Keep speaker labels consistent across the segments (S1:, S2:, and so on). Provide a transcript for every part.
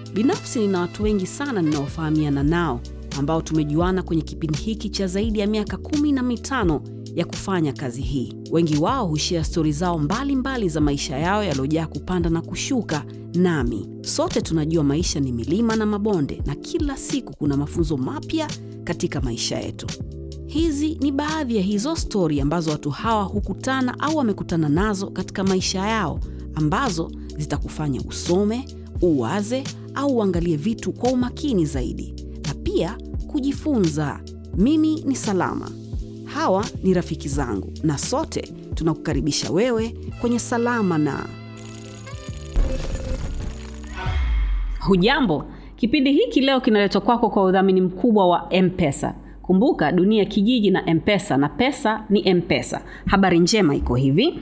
S1: Binafsi nina watu wengi sana ninaofahamiana nao ambao tumejuana kwenye kipindi hiki cha zaidi ya miaka kumi na mitano ya kufanya kazi hii. Wengi wao hushia stori zao mbalimbali mbali za maisha yao yaliyojaa kupanda na kushuka. Nami sote tunajua maisha ni milima na mabonde, na kila siku kuna mafunzo mapya katika maisha yetu. Hizi ni baadhi ya hizo stori ambazo watu hawa hukutana au wamekutana nazo katika maisha yao, ambazo zitakufanya usome, uwaze au uangalie vitu kwa umakini zaidi, na pia kujifunza. Mimi ni Salama, hawa ni rafiki zangu, na sote tunakukaribisha wewe kwenye Salama na Hujambo. Kipindi hiki leo kinaletwa kwako kwa udhamini mkubwa wa M-Pesa. Kumbuka dunia kijiji na M-Pesa na pesa ni M-Pesa. Habari njema iko hivi.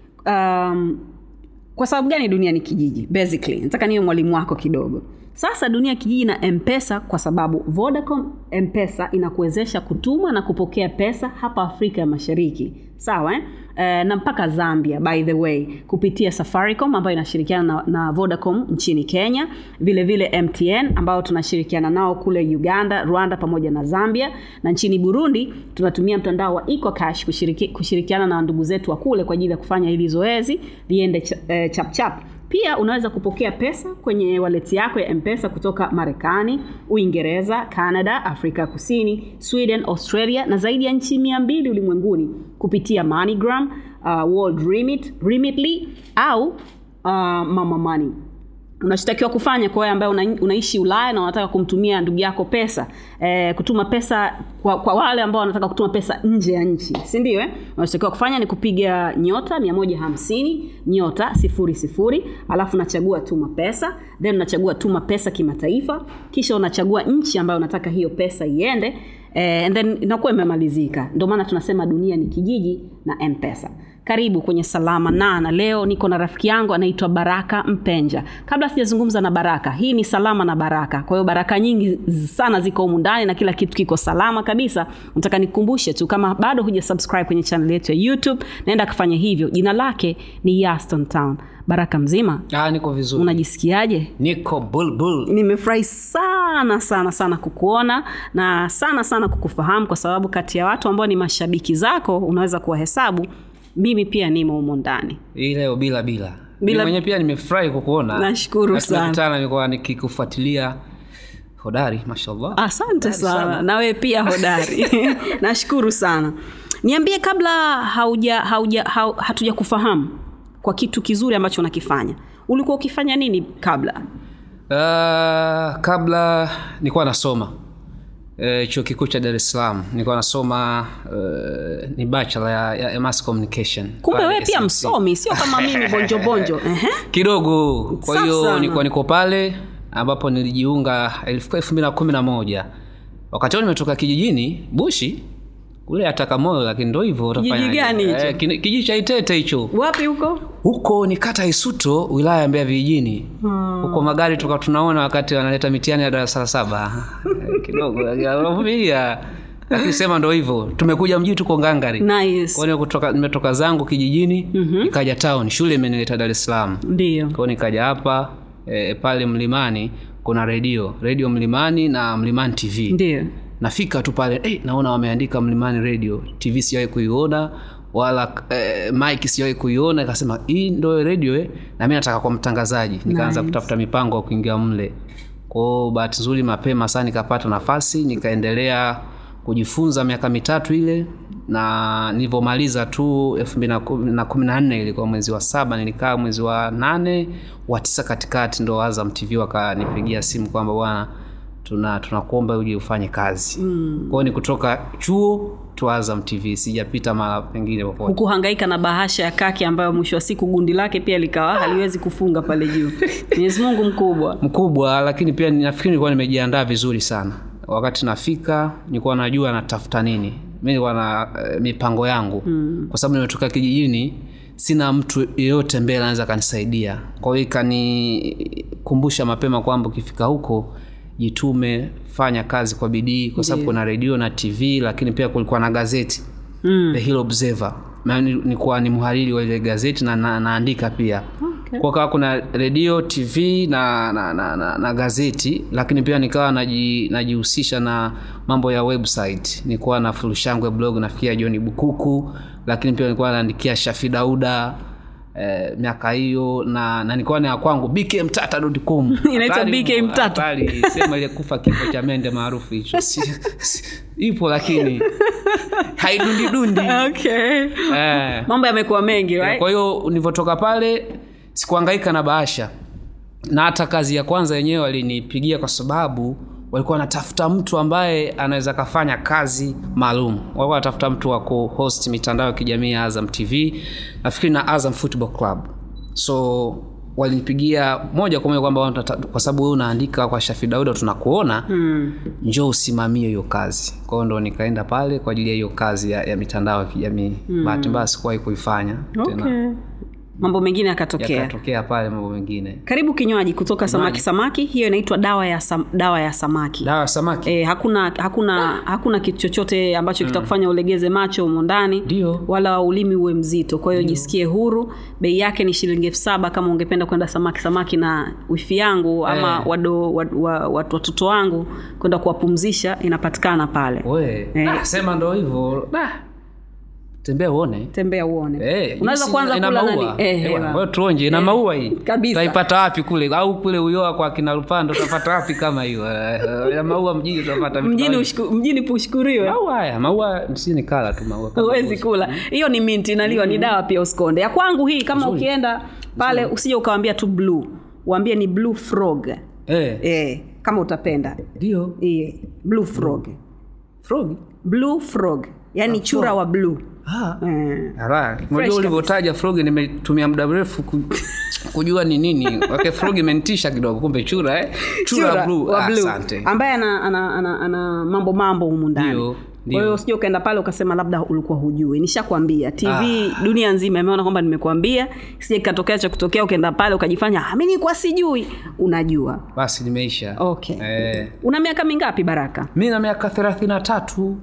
S1: Um, kwa sababu gani dunia ni kijiji? Basically, nataka niwe mwalimu wako kidogo. Sasa dunia kijiji na M-Pesa kwa sababu Vodacom M-Pesa inakuwezesha kutuma na kupokea pesa hapa Afrika ya Mashariki. Sawa eh? Eh, na mpaka Zambia by the way kupitia Safaricom ambayo inashirikiana na, na Vodacom nchini Kenya, vile vile MTN ambao tunashirikiana nao kule Uganda, Rwanda pamoja na Zambia, na nchini Burundi tunatumia mtandao wa EcoCash kushiriki, kushirikiana na ndugu zetu wa kule kwa ajili ya kufanya hili zoezi liende ch eh, chap chap. Pia unaweza kupokea pesa kwenye waleti yako ya M-Pesa kutoka Marekani, Uingereza, Canada, Afrika Kusini, Sweden, Australia na zaidi ya nchi mia mbili ulimwenguni kupitia MoneyGram, uh, World Remit, Remitly au uh, Mama Money. Unachotakiwa kufanya kwa wewe ambaye una, unaishi Ulaya na unataka kumtumia ndugu yako pesa eh, kutuma pesa kwa, kwa wale ambao wanataka kutuma pesa nje ya nchi, si ndio? Eh, unachotakiwa kufanya ni kupiga nyota 150 nyota sifuri sifuri, alafu unachagua tuma pesa, then unachagua tuma pesa kimataifa, kisha unachagua nchi ambayo unataka hiyo pesa iende eh, and then inakuwa imemalizika. Ndio maana tunasema dunia ni kijiji na M-Pesa. Karibu kwenye Salama na na leo niko na rafiki yangu anaitwa Baraka Mpenja. Kabla sijazungumza na Baraka, hii ni Salama na Baraka. Kwa hiyo baraka nyingi sana ziko humu ndani na kila kitu kiko salama kabisa. Nataka nikukumbushe tu kama bado huja subscribe kwenye channel yetu ya YouTube, naenda kufanya hivyo. Jina lake ni Yaston Town. Baraka mzima?
S2: Ah, niko vizuri.
S1: Unajisikiaje?
S2: Niko bulbul.
S1: Nimefurahi sana sana sana kukuona na sana sana kukufahamu, kwa sababu kati ya watu ambao ni mashabiki zako unaweza kuwahesabu mimi pia nimo humo ndani.
S2: Hii leo bila bila.
S1: Bila-
S2: Bila mwenyewe pia nimefurahi kukuona.
S1: Nashukuru
S2: Na
S1: sana.
S2: tumekutana nilikuwa nikikufuatilia hodari, mashallah.
S1: Asante
S2: Hodari
S1: sana, na wewe pia hodari. Nashukuru sana. Niambie, kabla hauja, hauja, hau, hatuja kufahamu kwa kitu kizuri ambacho unakifanya, ulikuwa ukifanya nini kabla?
S2: Uh, kabla nilikuwa nasoma uh, chuo kikuu cha Dar es Salaam nilikuwa nasoma uh, ni bachelor ya, ya, ya mass communication.
S1: Kumbe
S2: pale
S1: wewe pia
S2: SMC.
S1: msomi, sio kama mimi bonjo bonjo. Ehe.
S2: kidogo kwa
S1: Safi
S2: hiyo
S1: sana.
S2: nilikuwa niko pale ambapo nilijiunga elfu elfu mbili na kumi na moja wakati huo nimetoka kijijini bushi kule atakamoyo lakini ndo hivyo utafanyaje?
S1: gani hicho?
S2: Eh, kini- kijiji cha itete hicho
S1: Wapi huko?
S2: huko ni kata isuto wilaya ya mbeya vijijini huko magari tuka tunaona wakati wanaleta mitihani ya darasa la saba Eh, kidogo unavumilia lakini sema ndo hivyo tumekuja mjini tuko ngangari
S1: Nice.
S2: Kwa hiyo kutoka nimetoka zangu kijijini nikaja town shule imenileta dar es salaam
S1: Ndio.
S2: kwao nikaja hapa e, pale mlimani kuna redio redio mlimani na mlimani tv
S1: Ndio.
S2: nafika tu pale eh, naona wameandika mlimani radio tv siwahi kuiona wala eh, mike siwahi kuiona ikasema hii ndo radio eh? na mi nataka kwa mtangazaji nikaanza
S1: Nice.
S2: kutafuta mipango ya kuingia mle kwao bahati nzuri mapema sana nikapata nafasi nikaendelea kujifunza miaka mitatu ile na nilivyomaliza tu elfu mbili na kumi- na kumi na nne ilikuwa mwezi wa saba nilikaa mwezi wa nane wa tisa katikati ndo azam tv wakanipigia simu kwamba bwana tuna tunakuomba uje ufanye kazi mm. kwao ni kutoka chuo tu azam tv sijapita mara pengine popote
S1: hukuhangaika na bahasha ya kaki ambayo mwisho wa siku gundi lake pia likawa haliwezi kufunga pale juu mwenyezi mungu mkubwa
S2: mkubwa lakini pia nafikiri nilikuwa nimejiandaa vizuri sana wakati nafika nilikuwa najua natafuta nini mi nilikuwa na eh, mipango yangu mm. kwa sababu nimetoka kijijini sina mtu yeyote mbele anaweza akanisaidia kwa hiyo ikanikumbusha mapema kwamba ukifika huko jitume fanya kazi kwa bidii kwa sababu kuna redio na tv lakini pia kulikuwa na gazeti mm. the hill observer Na ni- nilikuwa ni mhariri wa ile gazeti na, na naandika pia
S1: Okay.
S2: kwa kawa kuna redio tv na na, na, na na gazeti lakini pia nikawa naji- najihusisha na mambo ya website nilikuwa na furushangwe blog nafikia john bukuku lakini pia nilikuwa naandikia shafi dauda Eh, miaka hiyo na na nilikuwa na ya kwangu bkmtata.com
S1: Inaitwa
S2: Habari-
S1: BK Mtata.
S2: habari, sema ile kufa kifo cha mende maarufu hicho Si- si- ipo lakini haidundidundi
S1: okay.
S2: eh.
S1: mambo yamekuwa mengi right?
S2: kwa hiyo nilivyotoka pale sikuangaika na bahasha na hata kazi ya kwanza yenyewe walinipigia kwa sababu walikuwa wanatafuta mtu ambaye anaweza kafanya kazi maalum walikuwa wanatafuta mtu wa kuhost mitandao ya kijamii ya azam tv nafikiri na azam football club so walinipigia moja kwa moja kwamba wanatata- kwa sababu wewe unaandika kwa shafi dauda tunakuona
S1: mm.
S2: njoo usimamie hiyo kazi kwa hiyo ndo nikaenda pale kwa ajili ya hiyo kazi ya, ya mitandao ya kijamii mm. bahati mbaya sikuwahi kuifanya tena
S1: okay. mambo mengine yakatokea
S2: yakatokea pale mambo mengine
S1: karibu kinywaji kutoka samaki samaki hiyo inaitwa dawa ya sam, dawa ya samaki
S2: dawa ya samaki
S1: E, hakuna hakuna hakuna kitu chochote ambacho kitakufanya ulegeze macho humo ndani
S2: Ndio.
S1: wala ulimi uwe mzito kwa hiyo jisikie huru bei yake ni shilingi elfu saba kama ungependa kwenda samaki samaki na wifi yangu ama
S2: Eh.
S1: wado wa- wa- watu watoto wangu kwenda kuwapumzisha inapatikana pale
S2: we
S1: Eh.
S2: ah, sema ndo hivyo Da. tembea uone
S1: tembea uone
S2: Eh,
S1: unaweza
S2: hii si
S1: kwanza
S2: ina
S1: kula
S2: maua.
S1: nani eh,
S2: Eh,
S1: eh,
S2: bwana, wewe tuonje ina
S1: Eh,
S2: maua hii
S1: kabisa.
S2: utaipata wapi kule au kule uyoa kwa kina lupando utapata wapi kama hiyo Eh, ina maua mjini utapata vitu
S1: mjini
S2: kama
S1: ushku, mjini pushkuriwe
S2: hivyo. maua haya maua si ni kala tu maua kama
S1: huwezi
S2: mbuzi.
S1: kula hiyo ni minti inaliwa ni dawa pia usikonde ya kwangu hii kama
S2: Nzuri.
S1: ukienda pale usije ukawambia tu blue uambie ni blue frog
S2: eh
S1: eh, kama utapenda
S2: ndio
S1: eh, blue frog
S2: frog
S1: blue frog yani chura wa blue
S2: ah
S1: eh.
S2: Ara, unajua ulivyotaja frog nimetumia muda mrefu ku, kujua ni nini wake frog imenitisha kidogo kumbe chura eh? chura,
S1: Chura
S2: blue.
S1: wa
S2: Ah,
S1: blue
S2: asante
S1: ambaye ana, ana, ana, ana mambo mambo humu ndani
S2: Ndio,
S1: kwa
S2: ndio.
S1: hiyo usije ukaenda pale ukasema labda ulikuwa hujui nishakwambia tv dunia nzima imeona kwamba nimekwambia sije kikatokea cha kutokea ukaenda pale ukajifanya "Ah, mi nilikuwa sijui unajua
S2: basi nimeisha
S1: okay
S2: eh,
S1: una miaka mingapi baraka
S2: mi na miaka thelathini na tatu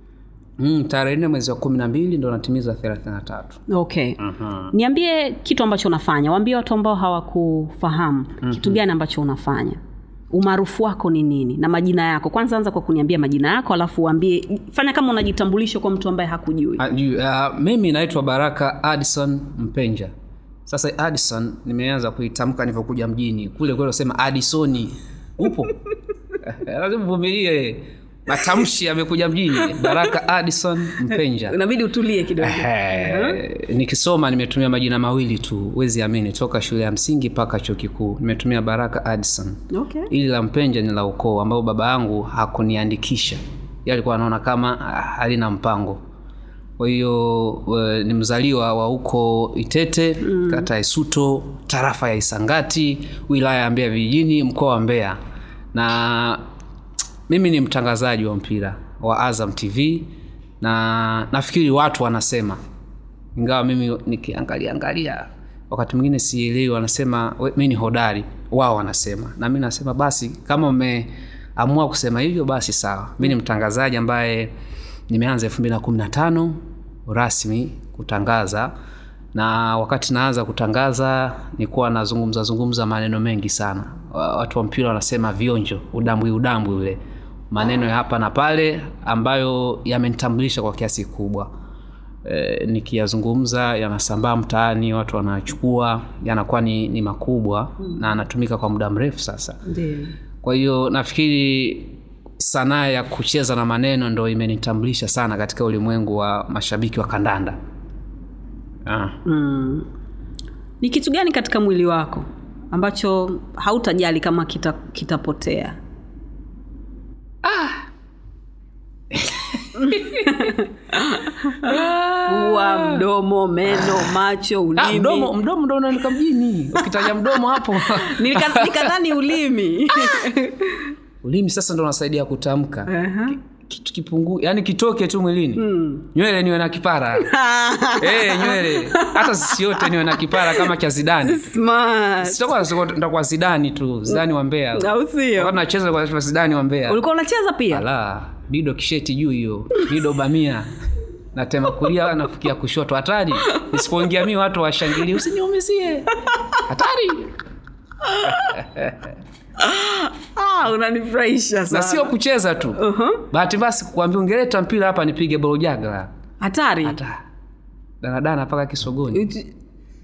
S2: mm, tarehe nne mwezi wa kumi na mbili ndo natimiza thelathini na tatu
S1: okay niambie kitu ambacho unafanya waambie watu ambao hawakufahamu kitu gani ambacho unafanya umaarufu wako ni nini na majina yako kwanza anza kwa kuniambia majina yako alafu uambie fanya kama unajitambulisha kwa mtu ambaye hakujui
S2: Ah, juu, ah, mimi naitwa baraka addison mpenja sasa addison nimeanza kuitamka nilivyokuja mjini kule kule sema addisoni upo Eh, lazima uvumilie matamshi yamekuja mjini baraka addison mpenja
S1: inabidi utulie kidogo
S2: Eh, nikisoma nimetumia majina mawili tu huwezi amini toka shule ya msingi mpaka chuo kikuu nimetumia baraka addison
S1: okay.
S2: ili la mpenja ni la ukoo ambao baba yangu hakuniandikisha ye alikuwa anaona kama ah, halina mpango kwa hiyo eh, ni mzaliwa wa huko itete mm. kata ya isuto tarafa ya isangati wilaya ya mbeya vijijini mkoa wa mbeya na mimi ni mtangazaji wa mpira wa azam tv na nafikiri watu wanasema ingawa mimi nikiangalia angalia wakati mwingine sielewi wanasema "We- mi ni hodari wao wanasema na mi nasema basi kama umeamua kusema hivyo basi sawa mi ni mtangazaji ambaye nimeanza elfu mbili na kumi na tano rasmi kutangaza na wakati naanza kutangaza nilikuwa nazungumza zungumza maneno mengi sana Wa- watu wa mpira wanasema vionjo udambwi udambwi ule maneno ya hapa na pale ambayo yamenitambulisha kwa kiasi kikubwa e, nikiyazungumza yanasambaa mtaani watu wanachukua yanakuwa ni, ni makubwa mm. na anatumika kwa muda mrefu sasa
S1: Ndio.
S2: kwa hiyo nafikiri sanaa ya kucheza na maneno ndo imenitambulisha sana katika ulimwengu wa mashabiki wa kandanda ah.
S1: mm. ni kitu gani katika mwili wako ambacho hautajali kama kita- kitapotea pua mdomo meno macho
S2: Ah,
S1: ulimi
S2: mdomo mdomo ndo unanika mjini ukitaja mdomo hapo
S1: Nika- nikadhani ulimi
S2: ulimi sasa ndo unasaidia kutamka
S1: Aha.
S2: kitu kipungu yani kitoke tu mwilini mm. nywele niwe na kipara hey, nywele hata sisi yote niwe na kipara kama cha zidani
S1: Smart.
S2: sitakuwa nitakuwa zidani tu zidani wa mbea
S1: au sio
S2: Wakati nacheza kwa zidani wa mbea
S1: ulikuwa unacheza pia
S2: ala bido kisheti juu hiyo bido bamia natema kulia nafikia kushoto hatari nisipoingia mi watu washangilie usiniumizie hatari
S1: ah, unanifurahisha
S2: na
S1: sana
S2: sio kucheza tu
S1: uh-huh.
S2: bahati basi kuambia ungeleta mpira hapa nipige bolojagla
S1: hatari
S2: hata danadana mpaka kisogoni
S1: Uti-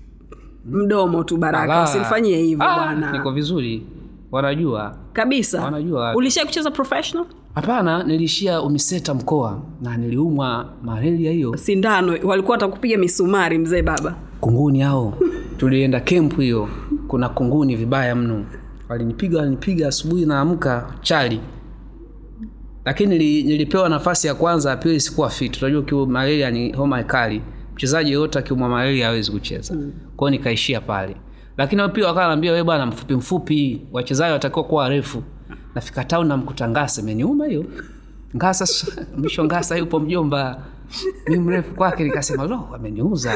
S1: mdomo tu baraka
S2: Ala.
S1: usinifanyie hivyo
S2: Ah,
S1: bwana
S2: niko vizuri wanajua
S1: kabisa
S2: Wanajua.
S1: ulishai kucheza professional
S2: hapana niliishia umiseta mkoa na niliumwa malaria hiyo
S1: sindano walikuwa watakupiga misumari mzee baba
S2: kunguni hao tulienda kempu hiyo kuna kunguni vibaya mno walinipiga walinipiga asubuhi naamka chali lakini nili, nilipewa nafasi ya kwanza ya pili sikuwa fit unajua ukiwa malaria ni homa kali mchezaji yoyote akiumwa malaria hawezi kucheza mm. kwao nikaishia pale lakini wao pia wakawa naambia we bwana mfupi mfupi wachezaji watakiwa kuwa warefu nafika town namkuta ngasa imeniuma hiyo ngasa mwisho ngasa yupo mjomba mi mrefu kwake nikasema lo ameniuza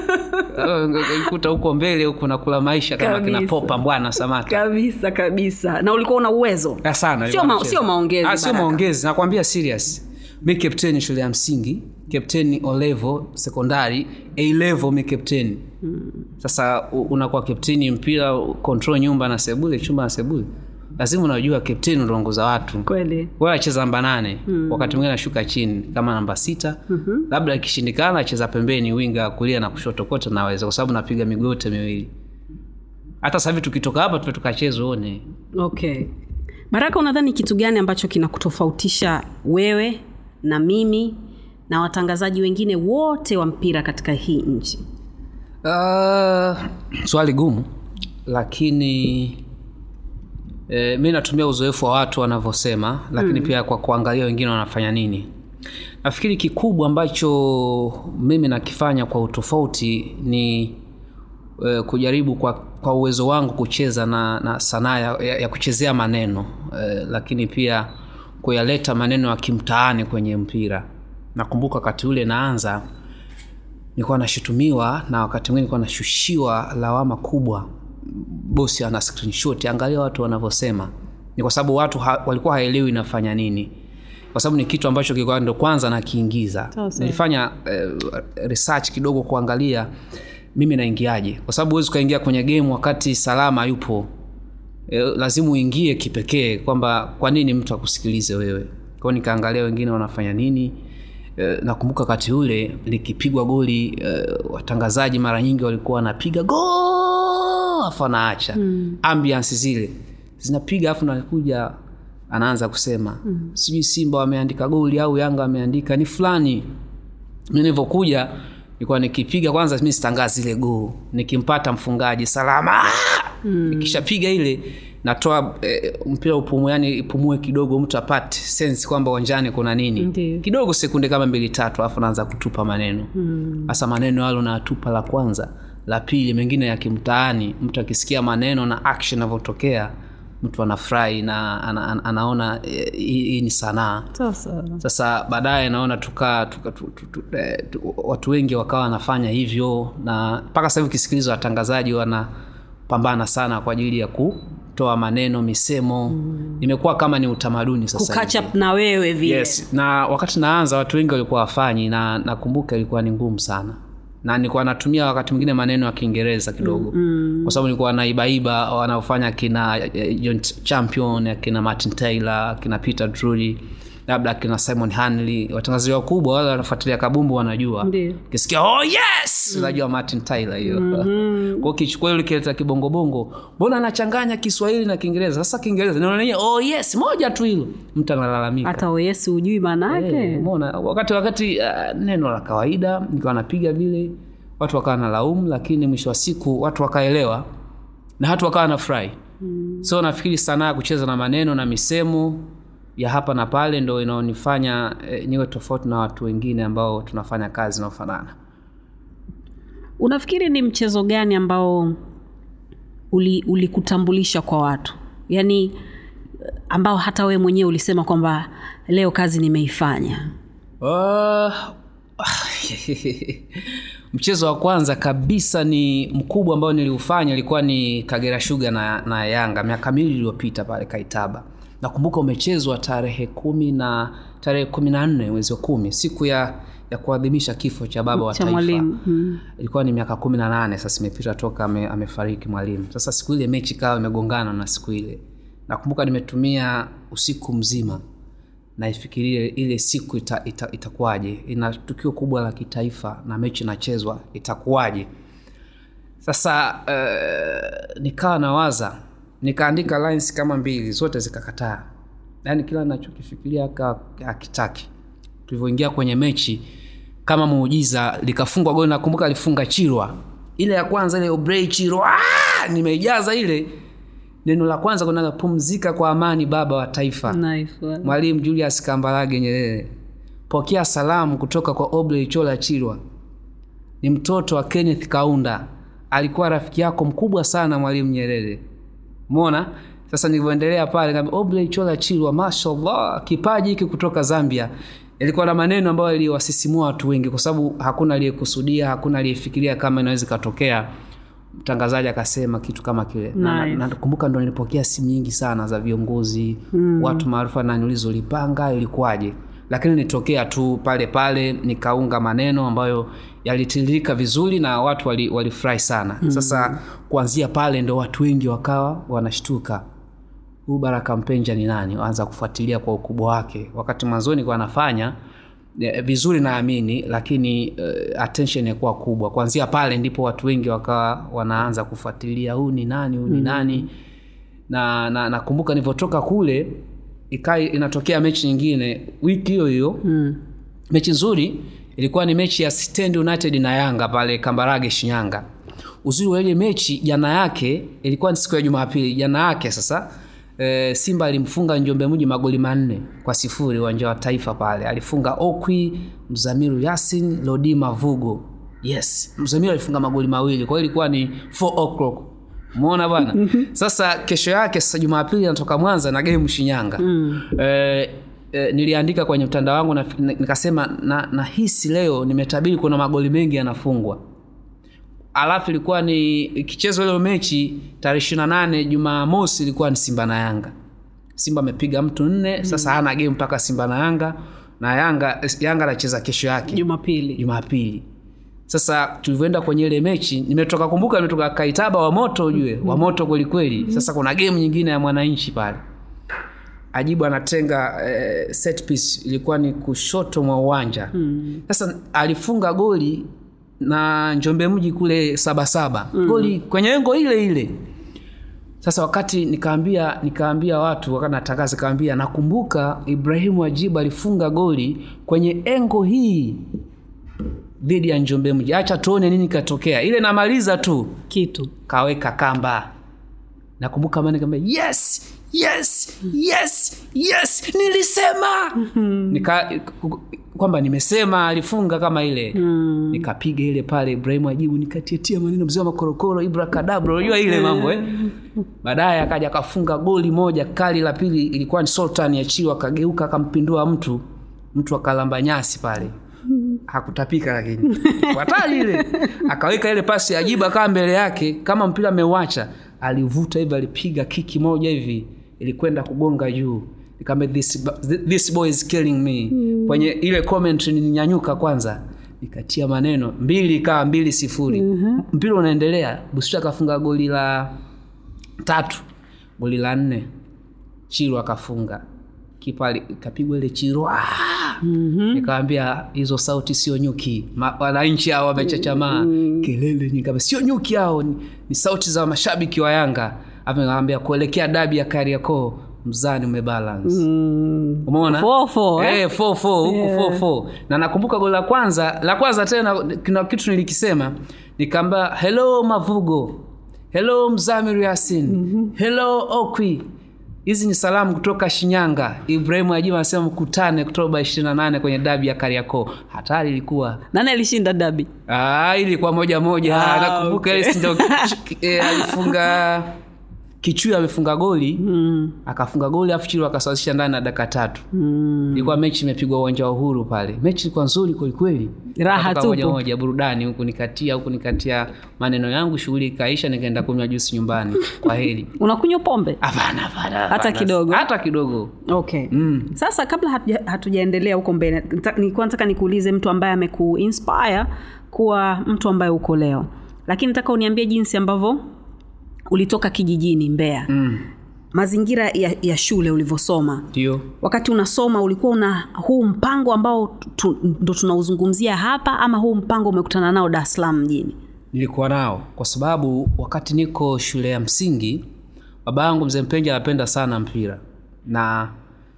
S2: kuta huko mbele huko nakula maisha kama kina
S1: Kabisa.
S2: popa mbwana samata
S1: kabisa kabisa na ulikuwa una uwezo
S2: Ah, sana
S1: Sio
S2: nilikuwa
S1: ma-
S2: nacheza.
S1: sio maongezi,
S2: Ah, sio
S1: Baraka.
S2: maongezi nakwambia serious mi kapteni shule ya msingi kapteni olevo sekondari a level mi kapteni sasa u- unakuwa kapteni mpira control nyumba na sebule chumba na sebule lazima unajua kapteni unaongoza watu
S1: kweli
S2: wewe acheza namba nane mm. wakati mwingine anashuka chini kama namba sita mm-hmm. labda ikishindikana acheza pembeni winga kulia na kushoto kote naweza kwa sababu napiga miguu yote miwili hata sasa hivi tukitoka hapa tupe tukacheza uone
S1: okay baraka unadhani kitu gani ambacho kinakutofautisha wewe na mimi na watangazaji wengine wote wa mpira katika hii nchi
S2: Uh, swali gumu lakini e, mi natumia uzoefu wa watu wanavyosema lakini mm. pia kwa kuangalia wengine wanafanya nini nafikiri kikubwa ambacho mimi nakifanya kwa utofauti ni e, kujaribu kwa, kwa uwezo wangu kucheza na, na sanaa ya, ya, ya kuchezea maneno e, lakini pia kuyaleta maneno ya kimtaani kwenye mpira nakumbuka wakati ule naanza nilikuwa nashutumiwa na wakati mwingine nilikuwa nashushiwa lawama kubwa bosi ana screenshot angalia watu wanavyosema ni kwa sababu watu ha, walikuwa haelewi inafanya nini kwa sababu ni kitu ambacho kilikuwa ndo kwanza nakiingiza
S1: Sawa, sawa.
S2: nilifanya eh, research kidogo kuangalia mimi naingiaje kwa sababu huwezi ukaingia kwenye game wakati salama yupo e, lazima uingie kipekee kwamba kwa nini mtu akusikilize wewe kwao nikaangalia wengine wanafanya nini e, nakumbuka wakati ule likipigwa goli e, watangazaji mara nyingi walikuwa wanapiga go afu anaacha mm. ambiance zile zinapiga afu nakuja anaanza kusema mm. sijui simba wameandika goli au yanga wameandika ni fulani mi nilivyokuja nilikuwa nikipiga kwanza mi sitangazi ile goo nikimpata mfungaji salama mm. nikishapiga ile natoa eh, mpira upumue yani ipumue kidogo mtu apate sense kwamba uwanjani kuna nini
S1: Ndiyo.
S2: kidogo sekunde kama mbili tatu alafu naanza kutupa maneno hasa maneno yalo nayatupa la kwanza la pili mengine ya kimtaani mtu akisikia maneno na action inavyotokea mtu anafurahi na ana, ana, anaona eh, hii hii ni sanaa
S1: sasa
S2: sasa baadaye naona tuka, tuka tu, tu, tu, eh, tu, watu wengi wakawa wanafanya hivyo na mpaka sasa hivi ukisikiliza watangazaji wanapambana sana kwa ajili ya kutoa maneno misemo mm. imekuwa kama ni utamaduni sasa
S1: kukatch
S2: hivi.
S1: up na wewe vile
S2: yes na wakati naanza watu wengi walikuwa wafanyi na nakumbuka ilikuwa ni ngumu sana na nilikuwa natumia wakati mwingine maneno ya kiingereza kidogo mm, kwa sababu nilikuwa naibaiba wanaofanya akina eh, John champion akina martin taylor akina peter drury labda akina simon hanley watangazaji wakubwa wale wanafuatilia kabumbu wanajua
S1: Ndiyo.
S2: kisikia oh yes unajua martin tyler hiyo mm-hmm. kwao kichukua ile kileta kibongobongo mbona anachanganya kiswahili na kiingereza sasa kiingereza neno lenyewe oh yes moja tu hilo mtu analalamika
S1: hata oyesi hujui maana yake
S2: Eh, umeona wakati wakati uh, neno la kawaida nikawa napiga vile watu wakawa na laumu lakini mwisho wa siku watu wakaelewa na hatu wakawa na furahi mm. so nafikiri sanaa ya kucheza na maneno na misemo ya hapa na pale ndo inaonifanya eh, niwe tofauti na watu wengine ambao tunafanya kazi inaofanana
S1: unafikiri ni mchezo gani ambao uli- ulikutambulisha kwa watu yaani ambao hata wewe mwenyewe ulisema kwamba leo kazi nimeifanya
S2: Uh, mchezo wa kwanza kabisa ni mkubwa ambao niliufanya ilikuwa ni kagera shuga na, na yanga miaka miwili iliyopita pale kaitaba nakumbuka umechezwa tarehe kumi na tarehe kumi na nne mwezi wa kumi siku ya ya kuadhimisha kifo cha baba wa
S1: cha
S2: taifa
S1: mwalimu mm.
S2: ilikuwa ni miaka kumi na nane sasa imepita toka ame, amefariki mwalimu sasa siku ile mechi kawa imegongana na siku ile nakumbuka nimetumia usiku mzima naifikiria ile siku ita, ita, itakuwaje ina tukio kubwa la kitaifa na mechi inachezwa itakuwaje sasa uh, nikawa nawaza nikaandika lines kama mbili zote zikakataa yaani kila nachokifikiria akitaki tulivyoingia kwenye mechi kama muujiza likafungwa goli nakumbuka alifunga chirwa ile ya kwanza ile obrei chirwa ah! nimeijaza ile neno la kwanza kunaga pumzika kwa amani baba wa taifa
S1: nice one.
S2: mwalimu julius kambarage nyerere pokea salamu kutoka kwa obrey chola chirwa ni mtoto wa kenneth kaunda alikuwa rafiki yako mkubwa sana mwalimu nyerere mona sasa nilivyoendelea pale kaambia, obrey chola chirwa mashallah kipaji hiki kutoka zambia ilikuwa na maneno ambayo iliwasisimua watu wengi kwa sababu hakuna aliyekusudia hakuna aliyefikiria kama inaweza ikatokea mtangazaji akasema kitu kama kile Na-
S1: Nice.
S2: na- nakumbuka ndo nilipokea simu nyingi sana za viongozi mm. watu maarufu naniuliza ulipanga ilikuwaje lakini nitokea tu pale pale nikaunga maneno ambayo yalitiririka vizuri na watu walifurahi wali walifurahi sana mm. sasa kuanzia pale ndo watu wengi wakawa wanashtuka huu baraka mpenja ni nani anza kufuatilia kwa ukubwa wake wakati mwanzoni kwa anafanya eh, vizuri naamini lakini uh, attention yakuwa kubwa kuanzia pale ndipo watu wengi wakawa wanaanza kufuatilia huu ni nani huu ni nani na na nakumbuka nilivyotoka kule ikaa inatokea mechi nyingine wiki hiyo hiyo
S1: Mm.
S2: mechi nzuri ilikuwa ni mechi ya stand united na yanga pale kambarage shinyanga uzuri wa ile mechi jana yake ilikuwa ni siku ya jumapili jana yake sasa e, simba alimfunga njombe mji magoli manne kwa sifuri uwanja wa taifa pale alifunga okwi mzamiru yasin lodi mavugo yes mzamiru alifunga magoli mawili kwa hiyo ilikuwa ni 4 o'clock umeona bwana sasa kesho yake sasa jumapili anatoka mwanza na game shinyanga mm. e, e, niliandika kwenye mtandao wangu na, nikasema na, nahisi leo nimetabiri kuna magoli mengi yanafungwa alafu ilikuwa ni ikichezwa ile mechi tarehe ishiri na nane jumamosi ilikuwa ni simba na yanga simba amepiga mtu nne sasa hana game mpaka simba na yanga na yanga yanga anacheza kesho yake
S1: jumapili
S2: jumapili sasa tulivyoenda kwenye ile mechi nimetoka kumbuka nimetoka kaitaba wa moto ujue wa moto kwelikweli sasa kuna game nyingine ya mwananchi pale ajibu anatenga eh, set piece ilikuwa ni kushoto mwa uwanja sasa alifunga goli na njombe mji kule sabasaba mm. goli kwenye engo ile ile sasa wakati nikaambia nikaambia watu wakati natangaza nikaambia nakumbuka ibrahimu ajibu alifunga goli kwenye engo hii dhidi ya njombe mji acha tuone nini katokea ile namaliza tu
S1: kitu
S2: kaweka kamba nakumbuka maana nikamwambia yes yes yes yes nilisema nika kwamba nimesema alifunga kama ile mm. nikapiga ile pale ibrahimu ajibu nikatietia maneno mzee wa makorokoro ibrakadabra unajua ile mambo eh? baadaye akaja akafunga goli moja kali la pili ilikuwa ni sultan ya chiwa akageuka akampindua mtu mtu akalamba nyasi pale hakutapika lakini hatari ile akaweka ile pasi ya ajibu akaa mbele yake kama mpira ameuacha alivuta hivi alipiga kiki moja hivi ilikwenda kugonga juu nikamwambia this, this boy is killing me mm. kwenye ile comment nilinyanyuka kwanza nikatia maneno mbili ikawa mbili sifuri mm-hmm. mpira unaendelea busuta akafunga goli la tatu goli la nne chiru akafunga kipa ali- ikapigwa ile chiru mm-hmm. nikawambia hizo sauti sio nyuki Ma- wananchi hao wamechachamaa mm-hmm. kelele nyingi sio nyuki hao ni, ni sauti za mashabiki wa yanga amewambia kuelekea dabi ya kariakoo mzani umebalance
S1: mm.
S2: umeona
S1: Four, four, eh?
S2: Eh, four, four, huku
S1: Yeah.
S2: four, four. na nakumbuka goli la kwanza la kwanza tena kuna kitu nilikisema nikaamba hello mavugo hello mzamiru yasin mm-hmm. hello okwi hizi ni salamu kutoka shinyanga ibrahimu ajima anasema mkutane oktoba 28 kwenye dabi ya kariakoo hatari ilikuwa
S1: nani alishinda dabi
S2: Ah, ilikuwa moja moja
S1: Ah,
S2: nakumbuka
S1: okay.
S2: ile si ndio eh, alifunga kichui amefunga goli mm. akafunga goli afu chilo akasawazisha ndani na dakika tatu
S1: mm.
S2: ilikuwa mechi imepigwa uwanja wa uhuru pale mechi ilikuwa nzuri kwelikweli
S1: Raha
S2: Wakatoka
S1: tupu.
S2: moja moja burudani huku nikatia huku nikatia maneno yangu shughuli ikaisha nikaenda kunywa jusi nyumbani kwa heri
S1: unakunywa pombe
S2: hapana hapana
S1: Hata
S2: hapana.
S1: kidogo?
S2: hata kidogo
S1: okay mm. sasa kabla hatuja- hatujaendelea huko mbele nita- nilikuwa nataka nikuulize mtu ambaye amekuinspire kuwa mtu ambaye uko leo lakini nataka uniambie jinsi ambavyo ulitoka kijijini mbeya
S2: mm.
S1: mazingira ya, ya shule ulivyosoma
S2: ndio
S1: wakati unasoma ulikuwa una huu mpango ambao tu, ndo tunauzungumzia hapa ama huu mpango umekutana nao dar es salaam mjini
S2: nilikuwa nao kwa sababu wakati niko shule ya msingi baba yangu mzee mpenja anapenda sana mpira na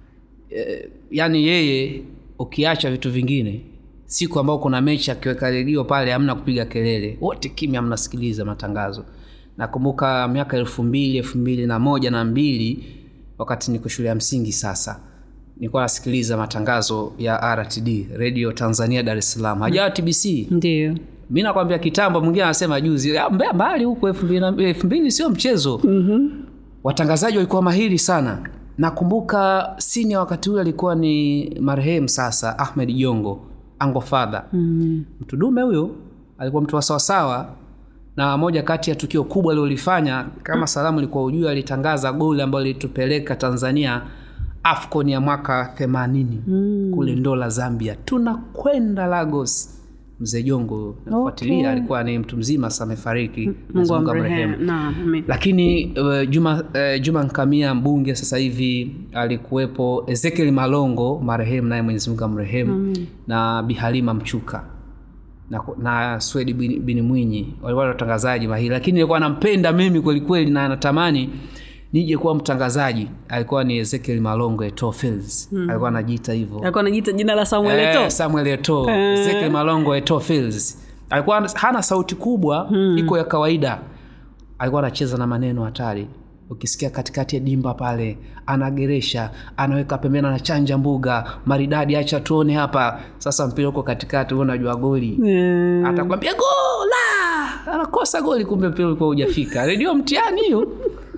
S2: e, yani yeye ukiacha vitu vingine siku ambao kuna mechi akiweka redio pale hamna kupiga kelele wote kimya mnasikiliza matangazo nakumbuka miaka elfu mbili elfu mbili na moja na mbili wakati niko shule ya msingi sasa nilikuwa nasikiliza matangazo ya rtd radio tanzania dar es salaam hajawa tbc
S1: ndio
S2: mi nakwambia kitambo mwingine anasema juzi "Ah, mbea mbali huko elfu mbili na- elfu mbili sio mchezo mm-hmm. watangazaji walikuwa mahiri sana nakumbuka sinia wakati ule alikuwa ni marehemu sasa ahmed jongo ango fadha mm-hmm. mtu dume huyo alikuwa mtu wa sawasawa na moja kati ya tukio kubwa aliolifanya kama salamu ilikuwa ujui alitangaza goli ambayo lilitupeleka tanzania afcon ya mwaka 80 mm. kule ndola zambia tunakwenda lagos mzee jongo nafuatilia
S1: Okay.
S2: alikuwa ni mtu mzima sasa amefariki
S1: mungu
S2: Mwenyezi Mungu
S1: amrehemu
S2: amrehemu
S1: naam amen.
S2: lakini uh, juma uh, juma nkamia mbunge sasa hivi alikuwepo ezekiel malongo marehemu naye mwenyezi mungu amrehemu mm. na bihalima mchuka na, na swedi bin, bin mwinyi walikuwa ni watangazaji mahiri lakini nilikuwa nampenda mimi kwelikweli na natamani nije kuwa mtangazaji alikuwa ni ezekiel malongo eto Fields. alikuwa anajiita hivyo
S1: alikuwa anajiita jina la samuel
S2: Eh,
S1: Eto'o.
S2: samuel eto ezekiel malongo eto Fields. alikuwa hana sauti kubwa hmm. iko ya kawaida alikuwa anacheza na maneno hatari ukisikia katikati ya dimba pale anageresha anaweka pembeni anachanja mbuga maridadi acha tuone hapa sasa mpira uko katikati wewe unajua goli
S1: Eh,
S2: atakwambia gola anakosa goli kumbe mpira ulikuwa hujafika redio mtihani hiyo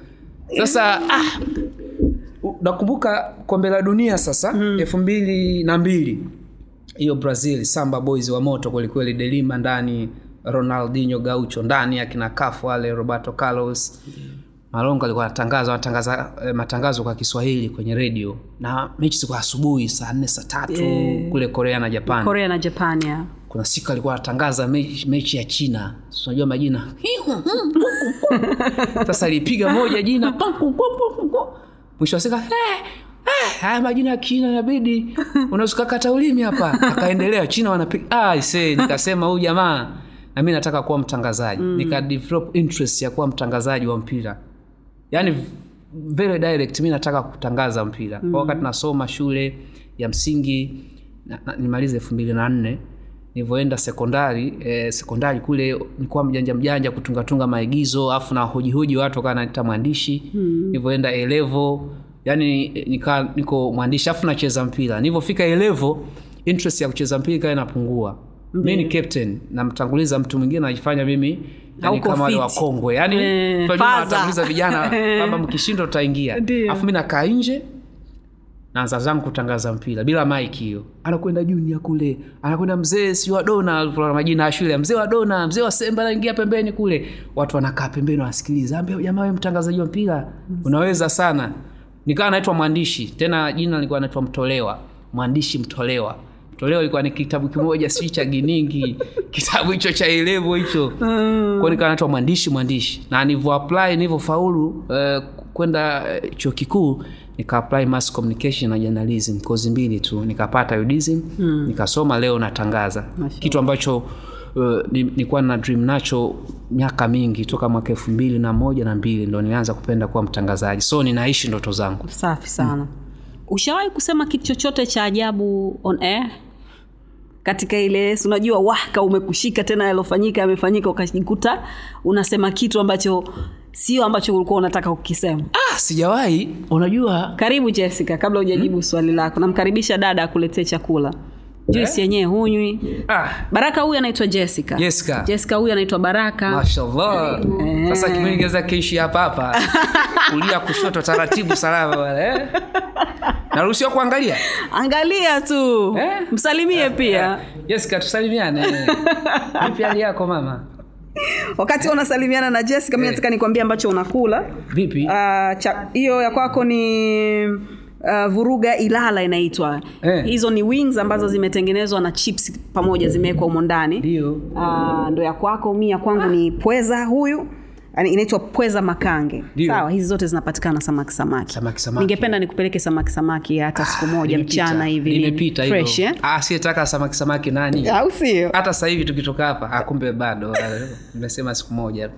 S2: sasa ah, u- nakumbuka kombe la dunia sasa elfu mbili na mbili hiyo brazil samba boys wa moto kwelikweli delima ndani ronaldinho gaucho ndani akina kafu wale roberto carlos malongo alikuwa anatangaza anatangaza eh, matangazo kwa kiswahili kwenye redio na mechi zilikuwa asubuhi saa nne saa tatu kule korea na japan
S1: korea na japan ya
S2: kuna siku alikuwa anatangaza mechi, mechi ya china Si unajua majina sasa alipiga moja jina mwisho wa siku "Eh, eh, haya majina ya china inabidi unazukakata ulimi hapa akaendelea china wanapiga ah, see, nikasema huyu jamaa na mi nataka kuwa mtangazaji mm. nika develop interest ya kuwa mtangazaji wa mpira yaani very direct mi nataka kutangaza mpira mm. wakati nasoma shule ya msingi na, na, nimalize elfu mbili na nne nilivyoenda sekondari eh, sekondari kule nikuwa mjanja mjanja kutungatunga maigizo afu na hojihoji watu wakawa naita mwandishi mm. nilivyoenda elevo yani nika niko mwandishi afu nacheza mpira nilivyofika elevo interest ya kucheza mpira ikawa inapungua mi ni captain namtanguliza mtu mwingine najifanya mimi yani
S1: Hauko
S2: kama wale
S1: fit.
S2: wakongwe yani
S1: Eh,
S2: tunajua
S1: faza.
S2: nawatanguliza vijana kwamba mkishindwa tutaingia
S1: Ndio.
S2: afu mi nakaa nje naanza zangu kutangaza mpira bila mike hiyo anakwenda junia kule anakwenda mzee si wa dona alivyoona majina ya shule mzee wa dona mzee wa semba anaingia pembeni kule watu wanakaa pembeni wanasikiliza ambia jamaa we mtangazaji wa mpira unaweza sana nikawa naitwa mwandishi tena jina lilikuwa naitwa mtolewa mwandishi mtolewa mtolewa ilikuwa ni kitabu kimoja sijui cha giningi kitabu hicho cha elevo hicho kwao nikawa naitwa mwandishi mwandishi na nilivyo apply nilivyofaulu uh, kwenda uh, chuo kikuu nika apply mass communication na journalism kozi mbili tu nikapata udism mm. nikasoma leo natangaza
S1: Mashallah.
S2: kitu ambacho uh, ni- nilikuwa na dream nacho miaka mingi toka mwaka elfu mbili na moja na mbili ndo nilianza kupenda kuwa mtangazaji so ninaishi ndoto zangu
S1: safi sana ushawahi kusema kitu chochote cha ajabu on air katika ile si unajua waka umekushika tena yalofanyika yamefanyika ukajikuta unasema kitu ambacho sio ambacho ulikuwa unataka kukisema
S2: ah, sijawahi unajua
S1: karibu jessica kabla hujajibu swali lako namkaribisha dada akuletee chakula juisi yenyewe hunywi
S2: ah,
S1: baraka huyu anaitwa jessica
S2: Jessica.
S1: jessica huyu anaitwa baraka
S2: mashallah sasa kipindi kiweza kiishi hapa hapa kulia kushoto taratibu salama bwana eh? naruhusiwa kuangalia
S1: angalia tu
S2: Eh?
S1: msalimie pia
S2: jessica tusalimiane vipi hali yako mama
S1: wakati unasalimiana na jessica mi nataka nikwambia ambacho unakula
S2: vipi
S1: Ah, cha- hiyo ya kwako ni uh, vuruga ilala inaitwa
S2: Eh.
S1: hizo ni wings ambazo zimetengenezwa na chips pamoja zimewekwa humo ndani
S2: ndio
S1: uh, ndo ya kwako mi ya kwangu ni pweza huyu Yaani inaitwa pweza makange
S2: Ndio.
S1: sawa hizi zote zinapatikana samaki samaki
S2: Samaki, samaki.
S1: ningependa nikupeleke samaki samaki hata siku moja
S2: Nimepita.
S1: mchana hivi
S2: nimepita
S1: fresh
S2: hivyo
S1: eh?
S2: Ah, asiyetaka samaki samaki nani
S1: au sio
S2: hata sasa hivi tukitoka hapa ah, kumbe bado nimesema siku moja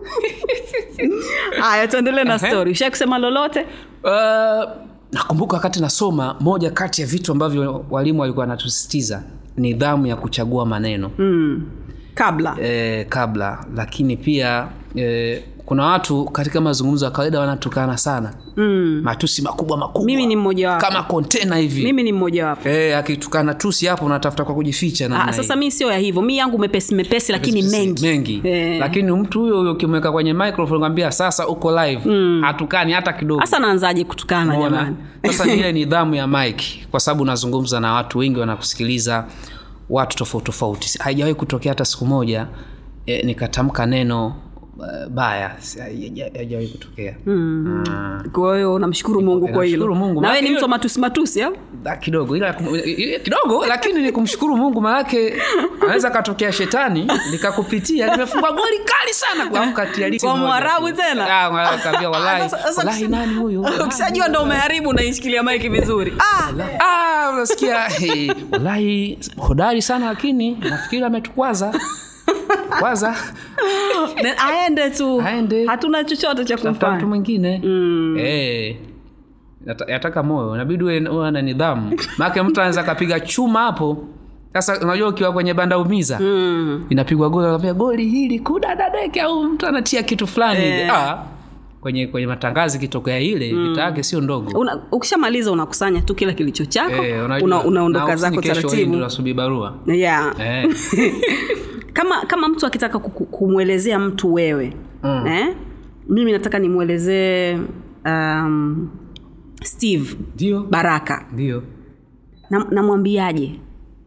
S1: haya tuendelee na
S2: Ehe.
S1: story ushai kusema lolote
S2: Uh, nakumbuka wakati nasoma moja kati ya vitu ambavyo walimu walikuwa wanatusisitiza nidhamu ya kuchagua maneno
S1: mm. kabla
S2: eh, kabla lakini pia eh, kuna watu katika mazungumzo ya kawaida wanatukana sana
S1: mm.
S2: matusi makubwa makubwa
S1: mimi ni mmoja wapo
S2: kama kontena hivi
S1: mimi ni mmoja wapo
S2: eh, akitukana tusi hapo unatafuta kwa kujificha namna
S1: Ah,
S2: hii.
S1: sasa mi sio ya hivyo mi yangu mepesi mepesi lakini mengi
S2: mengi
S1: Eh.
S2: lakini mtu huyo huyo ukimweka kwenye microphone kwambia sasa uko live mm. hatukani hata kidogo
S1: hasa naanzaje kutukana
S2: Umeona?
S1: jamani
S2: sasa ni ile nidhamu ya mike kwa sababu unazungumza na watu wengi wanakusikiliza watu tofauti tofauti haijawahi kutokea hata siku moja e, nikatamka neno uh, baya Si- haija- haijawahi kutokea mm.
S1: kwa hiyo namshukuru mungu kwa hilo
S2: Namshukuru Mungu,
S1: na wewe ni
S2: maana
S1: mtu wa matusi matusi au
S2: Ah, kidogo ila ila- kidogo lakini ni kumshukuru mungu maanake anaweza katokea shetani likakupitia limefungwa goli kali sana kwa katia liki
S1: Kwa
S2: moja.
S1: Mwarabu tena?
S2: Ah, Mwarabu kaambia wallahi
S1: Ah, sasa- sasa
S2: wallahi
S1: ukisha-
S2: nani huyu
S1: ukishajua ndo umeharibu unaishikilia maiki vizuri ah!
S2: Ah, unasikia hey, wallahi hodari sana lakini nafikiri ametukwaza kwanza
S1: Then aende tu
S2: Aende.
S1: hatuna chochote cha
S2: tafuta mtu
S1: kumfanya
S2: mwingine mm. hey, yata- yataka moyo inabidi uwe uwe na nidhamu maake mtu anaweza akapiga chuma hapo sasa unajua ukiwa kwenye banda umiza
S1: mm.
S2: inapigwa goli anaambia goli hili kudadadeke au mtu anatia kitu fulani hivi
S1: Eh.
S2: ah, kwenye kwenye matangazo ikitokea ile vita yake sio ndogo
S1: Una, ukishamaliza unakusanya tu kila kilicho chako
S2: Eh, unajua.
S1: una, unaondoka
S2: Na
S1: zako
S2: ofisini kesho hii
S1: taratibu
S2: ndio unasubiri barua
S1: yeah.
S2: eh.
S1: kama kama mtu akitaka kuku- kumwelezea mtu wewe
S2: Mm.
S1: eh? mimi nataka nimwelezee um, steve
S2: ndio
S1: baraka
S2: ndio
S1: Na- namwambiaje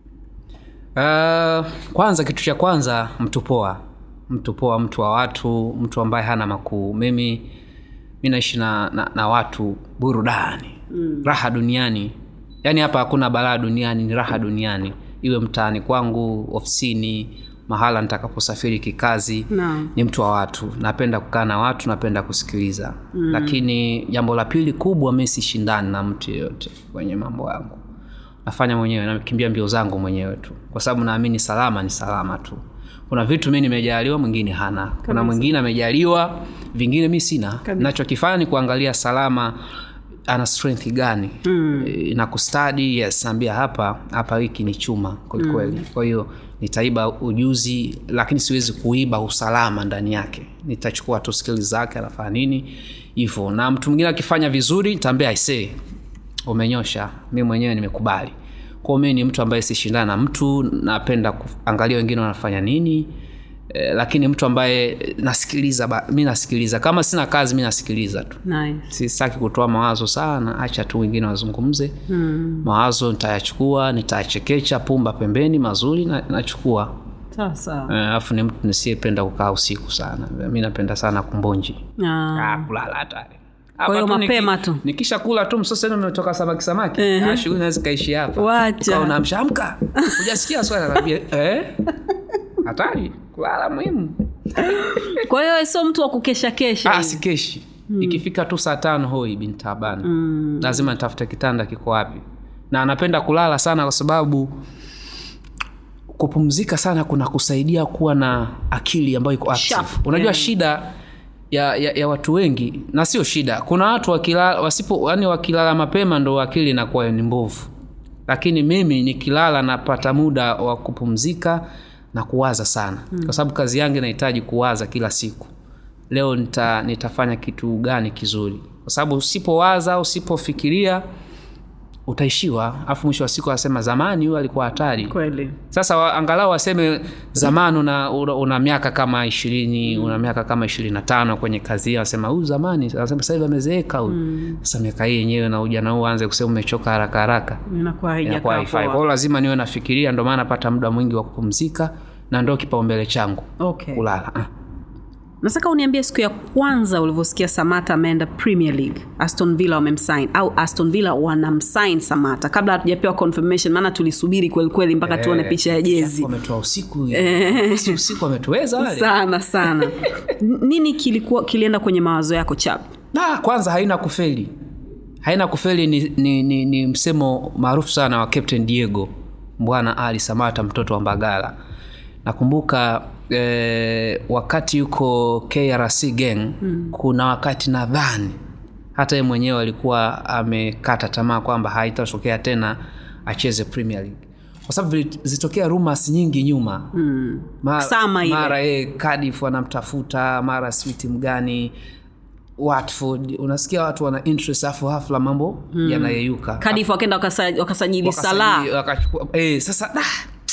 S2: Uh, kwanza kitu cha kwanza mtu poa mtu poa mtu wa watu mtu ambaye hana makuu mimi mi naishi na, na, na watu burudani mm. raha duniani yaani hapa hakuna balaa duniani ni raha duniani iwe mtaani kwangu ofisini mahala nitakaposafiri kikazi
S1: Naam.
S2: ni mtu wa watu napenda kukaa na watu napenda kusikiliza mm. lakini jambo la pili kubwa mi sishindani na mtu yeyote kwenye mambo yangu nafanya mwenyewe nakimbia mbio zangu mwenyewe tu kwa sababu naamini salama ni salama tu kuna vitu mi nimejaliwa mwingine hana kuna mwingine amejaliwa vingine mi sina nachokifanya ni kuangalia salama ana strength gani mm. e, na kustadi yes naambia hapa hapa hiki ni chuma kwelikweli mm. kwa hiyo nitaiba ujuzi lakini siwezi kuiba usalama ndani yake nitachukua tu skili zake anafanya nini hivyo na mtu mwingine akifanya vizuri nitaambia aisee umenyosha mi mwenyewe nimekubali kwao mi ni mtu ambaye sishindana na mtu napenda kuangalia wengine wanafanya nini eh, lakini mtu ambaye eh, nasikiliza ba, mi nasikiliza kama sina kazi mi nasikiliza tu
S1: nice.
S2: sitaki kutoa mawazo sana acha tu wengine wazungumze mm. mawazo nitayachukua nitayachekecha pumba pembeni mazuri na, nachukua
S1: sawa sawa
S2: Eh, alafu ni mtu nisiyependa kukaa usiku sana mi napenda sana kumbonji
S1: Ah.
S2: Ah, kulala hatari
S1: Kwa hiyo
S2: Hapa tu
S1: mapema
S2: niki-
S1: tu.
S2: nikisha kula tu msosa enu umetoka samaki samaki
S1: Ehe.
S2: Ah, shughuli naweza ikaishi hapa
S1: Wacha.
S2: Ukawa unaamsha amka hujasikia swali anakwambia eh hatari kulala muhimu
S1: kwa hiyo wewe sio mtu wa kukesha kesha
S2: ah,
S1: hivi.
S2: sikeshi ikifika tu saa tano hoi bintabana mm. lazima nitafute kitanda kiko wapi na anapenda kulala sana kwa sababu kupumzika sana kuna kusaidia kuwa na akili ambayo iko active
S1: Sharp,
S2: unajua
S1: yeah.
S2: shida ya, ya, ya watu wengi na sio shida kuna watu wakilala wasipo yani wakilala mapema ndo akili inakuwa ni mbovu lakini mimi nikilala napata muda wa kupumzika na kuwaza sana mm. kwa sababu kazi yangu inahitaji kuwaza kila siku leo nita, nitafanya kitu gani kizuri kwa sababu usipowaza usipofikiria utaishiwa afu mwisho wa siku anasema zamani huyo alikuwa hatari
S1: kweli
S2: sasa wa, angalau waseme zamani una, una, una miaka kama ishirini una miaka kama ishirini na tano kwenye kazi hiyo anasema huyu zamani anasema sasa hivi amezeeka huyu sasa miaka hii yenyewe na ujana huu aanze kusema umechoka haraka haraka
S1: inakuwa
S2: inakuwa
S1: haijakaa
S2: haifai kwa
S1: poa
S2: hiyo lazima niwe nafikiria ndio maana napata muda mwingi wa kupumzika na ndo kipaumbele changu
S1: okay
S2: kulala ah.
S1: nataka uniambie siku ya kwanza ulivyosikia samata ameenda premier league aston villa wamemsign au aston villa wanamsign samata kabla hatujapewa confirmation maana tulisubiri kwelikweli mpaka tuone picha ya jezi
S2: wametoa usiku Si usiku wametuweza wale
S1: sana sana N- nini kilikuwa kilienda kwenye mawazo yako chap
S2: na kwanza haina kufeli haina kufeli ni, ni, ni, ni msemo maarufu sana wa captain diego bwana ali samata mtoto wa mbagala nakumbuka eh, wakati yuko krc gang mm. kuna wakati nadhani hata ye mwenyewe alikuwa amekata tamaa kwamba haitatokea tena acheze premier league kwa sababu vili- zilitokea rumors nyingi nyuma mm. mara,
S1: Sama ile.
S2: mara ye Cardiff wanamtafuta mara sijui timu gani watford unasikia watu wana interest afu hafla mambo mm. yanayeyuka
S1: kadif wakenda wakasa- wakasajili salah
S2: Wakasajili- wakachukua eh, sasa da,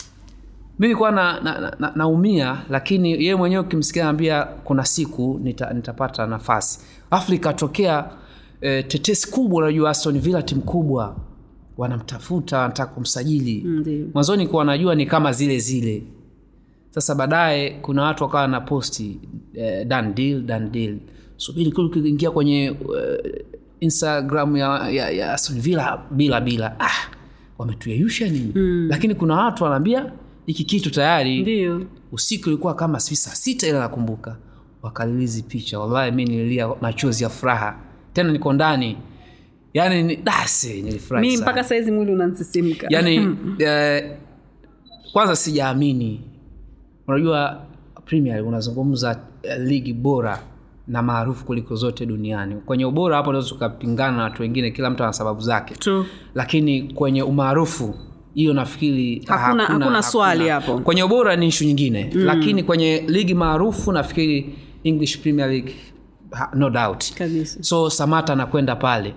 S2: mi nilikuwa na, na, na, na, naumia lakini yeye mwenyewe ukimsikia naambia kuna siku nita, nitapata nafasi afu ikatokea eh, tetesi kubwa unajua aston villa timu kubwa wanamtafuta wanataka kumsajili
S1: Ndio.
S2: mwanzoni kuwa najua ni kama zile zile sasa baadaye kuna watu wakawa na posti eh, done deal, done deal. subiri kule ukiingia kwenye eh, instagram ya, ya, ya Aston Villa bila bila ah, wametuyeyusha nini mm. lakini kuna watu wanaambia hiki kitu tayari
S1: ndio
S2: usiku ilikuwa kama sijui saa sita ile nakumbuka wakalilizi picha wallahi mi nililia machozi ya furaha tena niko ndani yani ni- dase nilifurahi
S1: mi
S2: sana
S1: mpaka saizi mwili unansisimka
S2: yani eh, kwanza sijaamini unajua premier League unazungumza eh, ligi bora na maarufu kuliko zote duniani kwenye ubora hapo unaweza ukapingana na watu wengine kila mtu ana sababu zake
S1: True.
S2: lakini kwenye umaarufu hiyo nafikiri
S1: Hakuna- hakuna swali hapo.
S2: kwenye ubora ni ishu nyingine mm. lakini kwenye ligi maarufu nafikiri english premier league ha- no doubt
S1: kabisa
S2: so samata anakwenda pale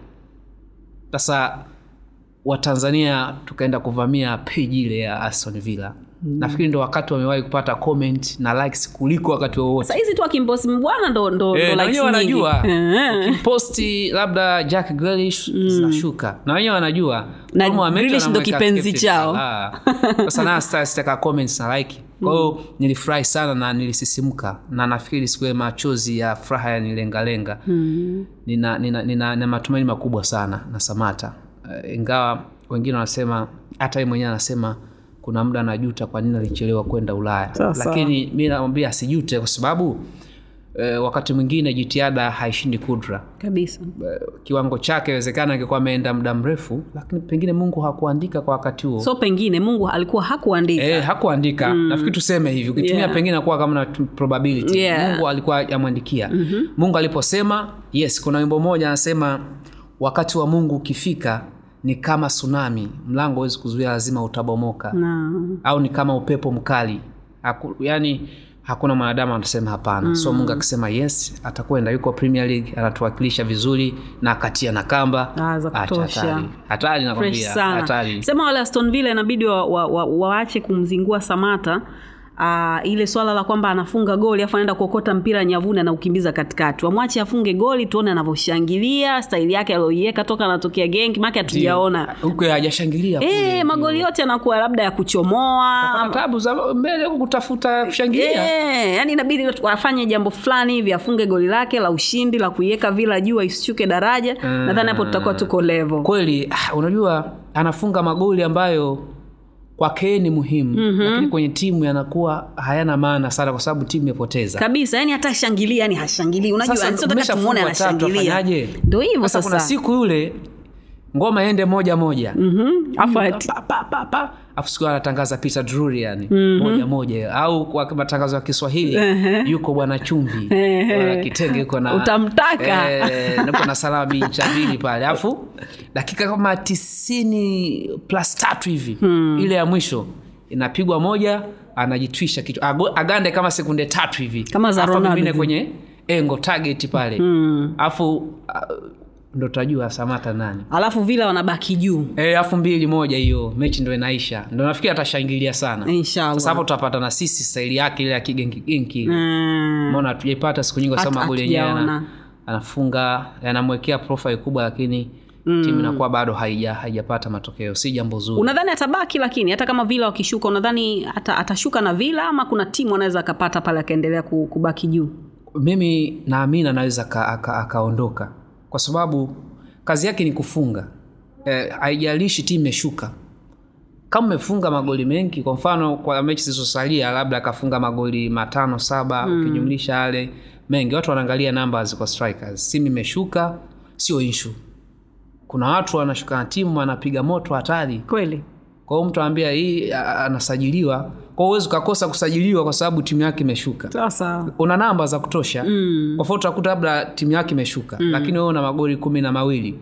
S2: sasa watanzania tukaenda kuvamia peji ile ya aston villa mm. nafikiri ndo wakati wamewahi kupata comment na likes kuliko wakati wowote
S1: sahizi tu akimbosi mbwana ndo, ndo,
S2: Eh,
S1: ndo
S2: na
S1: likes
S2: wenyewe
S1: nyingi.
S2: wanajua
S1: Eh.
S2: ukiposti labda jack Grealish zinashuka na wenyewe wanajua
S1: Na
S2: Kama wameitwa
S1: Grealish ndo
S2: wanamweka
S1: kipenzi
S2: captain
S1: chao.
S2: Salah. sasa na sita- sitaka comments na like kwa hiyo nilifurahi sana na nilisisimuka na nafikiri siku ile machozi ya furaha yanilengalenga nina, nina, nina, nina matumaini makubwa sana na samata uh, ingawa wengine wanasema hata yeye mwenyewe anasema kuna muda anajuta kwa nini alichelewa kwenda ulaya
S1: Sawa, sawa.
S2: lakini mi namwambia asijute kwa sababu eh, wakati mwingine jitihada haishindi kudra
S1: kabisa
S2: Eh, kiwango chake inawezekana angekuwa ameenda muda mrefu lakini pengine mungu hakuandika kwa wakati huo
S1: so pengine mungu alikuwa hakuandika
S2: Eh, hakuandika mm. nafikiri tuseme hivi ukitumia
S1: Yeah.
S2: pengine akuwa kama na tu- probability
S1: Yeah.
S2: mungu alikuwa amwandikia mm-hmm. mungu aliposema yes kuna wimbo moja anasema wakati wa mungu ukifika ni kama tsunami mlango huwezi kuzuia lazima utabomoka
S1: na
S2: au ni kama upepo mkali Haku, yani hakuna mwanadamu anasema hapana mm. so mungu akisema yes atakwenda yuko premier league anatuwakilisha vizuri na akatia na kamba
S1: Ah, za
S2: Acha
S1: kutosha.
S2: hatari. hatari
S1: fresh
S2: nakwambia
S1: sana
S2: hatari
S1: sema wale aston villa inabidi waache wa, wa, waache kumzingua samata Uh, ile swala la kwamba anafunga goli afu anaenda kuokota mpira nyavuni anaukimbiza katikati wamwache afunge goli tuone anavyoshangilia staili yake alioiweka toka anatokea gengi make hatujaona
S2: huko hajashangilia kule.
S1: e, magoli yote yanakuwa labda ya kuchomoa
S2: Ana tabu za mbele huku kutafuta kushangilia
S1: Eh, yani inabidi wafanye jambo fulani hivi afunge goli lake la ushindi la kuiweka vila juu isishuke daraja nadhani hapo tutakuwa tuko level
S2: kweli ah, unajua anafunga magoli ambayo kwake yeye ni muhimu mm-hmm. lakini kwenye timu yanakuwa hayana maana sana kwa sababu timu imepoteza
S1: kabisa yani hata shangilia yani hashangilii unajua
S2: Sasa
S1: yani sio nataka tumuone
S2: umeshafungwa tatu,
S1: anashangilia
S2: afanyaje?
S1: ndo hivyo
S2: sasa kuna
S1: sasa
S2: siku yule ngoma ende moja moja
S1: Mhm, afu ati-
S2: Pa, pa, pa, pa. afu siku anatangaza Peter Drury yani moja moja au kwa matangazo ya Kiswahili yuko bwana chumvi bwana kitenge yuko na
S1: Utamtaka.
S2: eh, nipo na salama incha mbili pale afu dakika kama tisini plus tatu hivi ile ya mwisho inapigwa moja anajitwisha kichwa Ago- agande kama sekunde tatu hivi
S1: Kama za
S2: Afu
S1: Ronaldo
S2: amimine
S1: hivi.
S2: kwenye engo target pale afu uh, ndo tutajua samata nani
S1: alafu vila wanabaki juu
S2: Eh, afu mbili moja hiyo mechi ndo inaisha ndo nafikiri atashangilia sana
S1: inshallah
S2: sasa hapo tutapata na sisi staili yake ile ya kigenkigenki
S1: Mm.
S2: maona hatujaipata siku nyingi kwa sababu
S1: Hatu-
S2: magoli yenyewe
S1: hatujaona.
S2: ana- anafunga anamwekea profile kubwa lakini timu inakuwa bado haija haijapata matokeo si jambo zuri
S1: unadhani atabaki lakini hata kama vila wakishuka unadhani ata, atashuka na vila ama kuna timu anaweza akapata pale akaendelea ku- kubaki juu
S2: mimi naamini anaweza aka- aka- akaondoka kwa sababu kazi yake ni kufunga Eh, haijalishi timu imeshuka kama umefunga magoli mengi kwa mfano kwa mechi zilizosalia labda akafunga magoli matano saba mm. ukijumlisha yale mengi watu wanaangalia numbers kwa strikers timu imeshuka sio ishu kuna watu wanashuka na timu wanapiga moto hatari
S1: kweli
S2: kwa hiyo mtu anaambia hii a- anasajiliwa kwa hiyo huwezi ukakosa kusajiliwa kwa sababu timu yake imeshuka
S1: sasa
S2: una namba za kutosha mm. kwa mfano utakuta labda timu yake imeshuka mm. lakini wewe una magoli kumi na mawili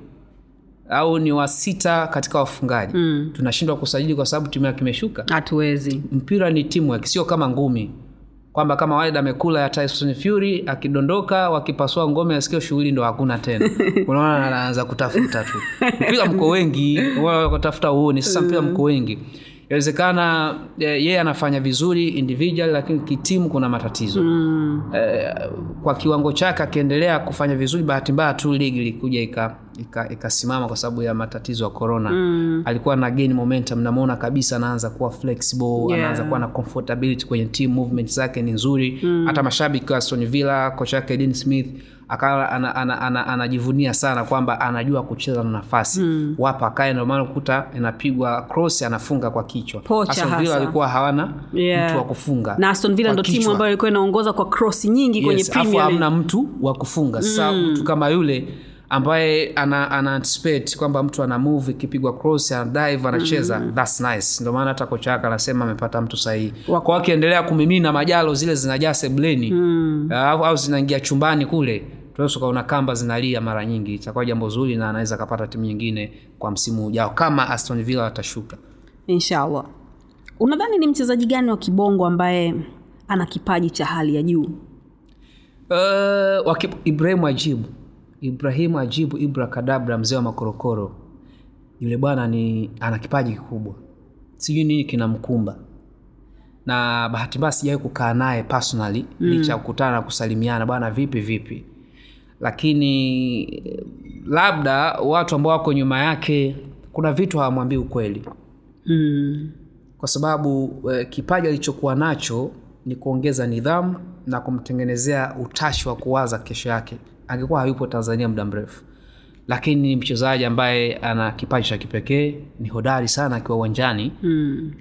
S2: au ni wa sita katika wafungaji mm. tunashindwa kusajili kwa sababu timu yake imeshuka
S1: hatuwezi
S2: mpira ni teamwork sio kama ngumi kwamba kama Wilder amekula ya Tyson Fury akidondoka wakipasua ngome asikio shughuli ndo hakuna tena unaona anaanza kutafuta tu mpira mko wengi wala kutafuta uone sasa mpira mko wengi inawezekana eh, yeye anafanya vizuri individual lakini kitimu kuna matatizo mm. eh, kwa kiwango chake akiendelea kufanya vizuri bahati mbaya tu ligi ilikuja ika ikasimama ika ikasimama kwa sababu ya matatizo ya corona mm. alikuwa na gain momentum namwona kabisa anaanza kuwa flexible
S1: Yeah.
S2: anaanza kuwa na comfortability kwenye team movement zake ni nzuri mm. hata mashabiki wa Aston Villa kocha wake Dean Smith akawa anajivunia ana, ana, ana, anajivunia sana kwamba anajua kucheza na nafasi mm. wapa akae ndio maana kuta inapigwa cross anafunga kwa kichwa
S1: Pocha
S2: Aston Villa
S1: hasa.
S2: walikuwa hawana
S1: Yeah.
S2: mtu wa kufunga
S1: na aston villa
S2: kwa
S1: ndo timu
S2: kichwa.
S1: ambayo ilikuwa inaongoza kwa cross nyingi kwenye
S2: yes, afu
S1: premier League.
S2: hamna mtu wa kufunga sasa mtu kama yule ambaye ana, ana anticipate kwamba mtu ana move ikipigwa cross ana dive anacheza that's nice ndio maana hata kocha wake anasema amepata mtu sahihi
S1: Wa-
S2: kwa akiendelea kumimina majalo zile zinajaa sebleni mm. au, au zinaingia chumbani kule tunaweza ukaona kamba zinalia mara nyingi itakuwa jambo zuri na anaweza akapata timu nyingine kwa msimu ujao kama Aston Villa watashuka
S1: inshallah unadhani ni mchezaji gani wa kibongo ambaye ana kipaji cha hali ya juu
S2: Uh, waki, Ibrahimu Ajibu Ibrahimu Ajibu Ibra Kadabra mzee wa makorokoro yule bwana ni ana kipaji kikubwa sijui nini kinamkumba na bahati mbaya sijawahi kukaa naye personally mm. licha ya kukutana na kusalimiana bwana vipi vipi lakini eh, labda watu ambao wako nyuma yake kuna vitu hawamwambii ukweli
S1: mm.
S2: kwa sababu eh, kipaji alichokuwa nacho ni kuongeza nidhamu na kumtengenezea utashi wa kuwaza kesho yake angekuwa hayupo tanzania muda mrefu lakini ni mchezaji ambaye ana kipaji cha kipekee ni hodari sana akiwa uwanjani
S1: Mm.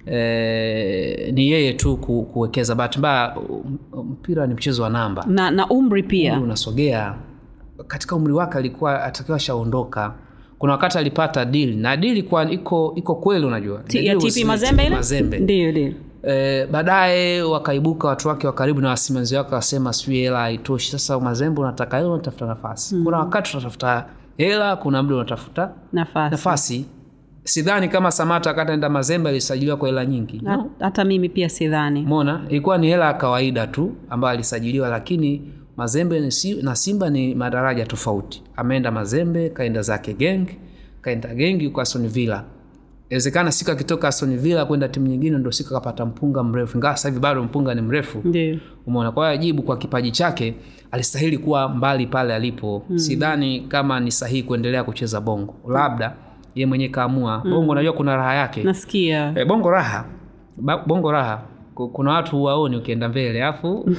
S2: e, ni yeye tu ku, kuwekeza bahati mbaya um, mpira ni mchezo wa namba
S1: na na umri pia
S2: umri unasogea katika umri wake alikuwa atakiwa ashaondoka kuna wakati alipata deal na deal ilikuwa iko iko kweli unajua
S1: Ti-
S2: The
S1: ya
S2: deal was
S1: TP
S2: with
S1: Mazembe ile
S2: Mazembe.
S1: ndio ndio
S2: E, baadaye wakaibuka watu wake wa karibu na wasimamizi wake wakasema sijui hela haitoshi sasa mazembe unataka hela unatafuta nafasi mm. kuna wakati unatafuta hela kuna muda unatafuta
S1: nafasi
S2: nafasi sidhani kama samata wakati anaenda mazembe alisajiliwa kwa hela nyingi
S1: Ha- hata mimi pia sidhani
S2: mona ilikuwa ni hela ya kawaida tu ambayo alisajiliwa lakini mazembe ni si- na simba ni madaraja tofauti ameenda mazembe kaenda zake geng kaenda gengi huko aston villa inawezekana siku akitoka aston villa kwenda timu nyingine ndo siku akapata mpunga mrefu ingawa sasa hivi bado mpunga ni mrefu
S1: ndio
S2: umeona kwa hiyo ajibu kwa kipaji chake alistahili kuwa mbali pale alipo mm. sidhani kama ni sahihi kuendelea kucheza bongo labda ye mwenyewe kaamua mm. bongo unajua kuna raha yake
S1: nasikia
S2: e, bongo raha ba, bongo raha Ku- kuna watu huwaoni ukienda mbele alafu uh,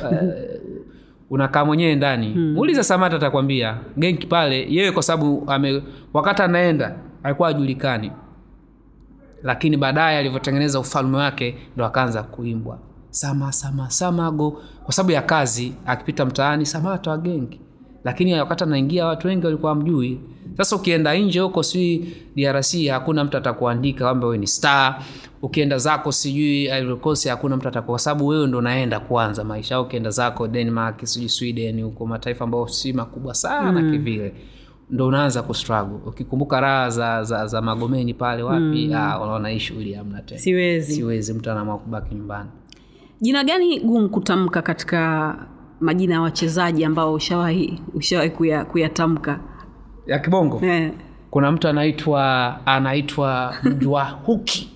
S2: unakaa mwenyewe ndani hmm. muulize samata atakwambia genki pale yeye kwa sababu ame wakati anaenda alikuwa ajulikani lakini baadaye alivyotengeneza ufalme wake ndo akaanza kuimbwa sama sama samago kwa sababu ya kazi akipita mtaani samata wa genki lakini wakati anaingia watu wengi walikuwa mjui sasa ukienda nje huko sijui drc hakuna mtu atakuandika kwamba wewe ni star ukienda zako sijui Ivory Coast hakuna mtu atakuwa kwa sababu wewe ndo unaenda kuanza maisha au ukienda zako denmark sijui sweden huko mataifa ambayo si makubwa sana mm. kivile ndo unaanza kustruggle ukikumbuka raha za, za, za magomeni pale wapi mm. ah, unaona hii shughuli hamna tena
S1: siwezi
S2: siwezi mtu anaamua kubaki nyumbani
S1: jina gani gumu kutamka katika majina ya wachezaji ambao ushawahi ushawahi kuya- kuyatamka
S2: ya kibongo
S1: eh.
S2: kuna mtu anaitwa anaitwa mjwahuki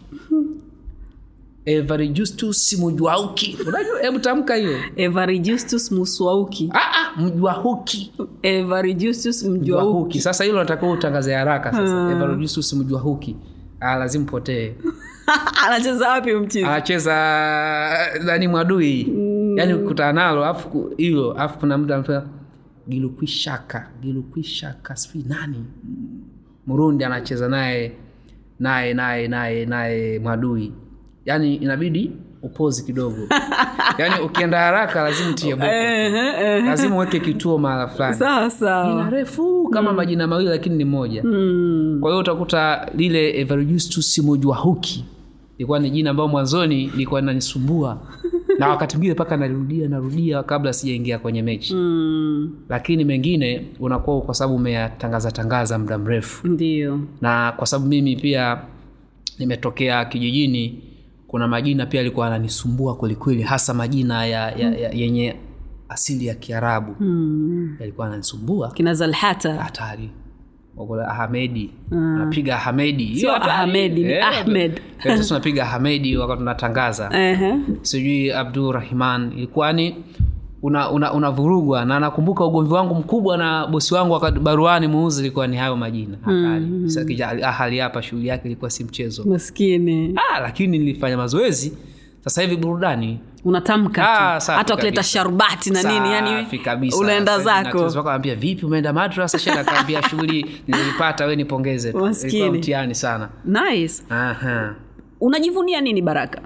S2: everijustus mjwahuki unajua hebu tamka hiyo
S1: Evarijustus Muswauki.
S2: ah, ah, mjwahuki
S1: Evarijustus Mjwauki.
S2: mjwahuki sasa hilo natakiwa utangaze haraka sasa everijustus mjwahuki ah, lazima potee
S1: Anacheza wapi huyu mchizi?
S2: anacheza nani mwadui mm. yaani ukutana nalo afu ku- hilo afu kuna mtu anatoa gilukwishaka gilukwishaka sijui nani murundi anacheza naye naye naye naye naye mwadui yaani inabidi upozi kidogo yaani ukienda haraka lazima utie boko lazima uweke kituo mahala fulani
S1: Sawa
S2: jina
S1: sawa.
S2: refu kama majina mawili lakini ni moja
S1: Mm.
S2: kwa hiyo utakuta lile everjustus mojwahuki ilikuwa ni jina ambayo mwanzoni ilikuwa linanisumbua na wakati mwingine mpaka narudia narudia kabla sijaingia kwenye mechi
S1: Mm.
S2: lakini mengine unakuwa kwa sababu umeyatangaza tangaza muda mrefu
S1: Ndio.
S2: na kwa sababu mimi pia nimetokea kijijini kuna majina pia alikuwa ananisumbua kwelikweli hasa majina ya, ya, ya, yenye asili ya kiarabu
S1: Mm.
S2: yalikuwa ananisumbua
S1: Kina Zalhata.
S2: hatari Wakola ahmedi napiga ahmedi Hiyo
S1: Sio
S2: hatari.
S1: Ahmedi, ni
S2: Eh,
S1: Ahmed.
S2: eh, sasa tunapiga ahmedi wakati tunatangaza
S1: Ehe.
S2: sijui abdurahman ilikuwa ni una, una, unavurugwa na nakumbuka ugomvi wangu mkubwa na bosi wangu wakati baruani muuzi ilikuwa ni hayo majina hatari Sasa kija Al ahali hapa shughuli yake ilikuwa si mchezo
S1: Maskini.
S2: ah, lakini nilifanya mazoezi sasa hivi burudani
S1: Unatamka
S2: Ah,
S1: tu.
S2: safi
S1: Hata ukileta
S2: kabisa.
S1: sharbati na nini yani
S2: Safi kabisa.
S1: unaenda
S2: Sasa hivi
S1: zako.
S2: natuzo wako anambia vipi umeenda madrasa shekhe akaambia shughuli nilipata we nipongeze tu
S1: Maskini.
S2: ilikuwa mtihani sana
S1: Nice.
S2: Aha.
S1: Unajivunia nini Baraka?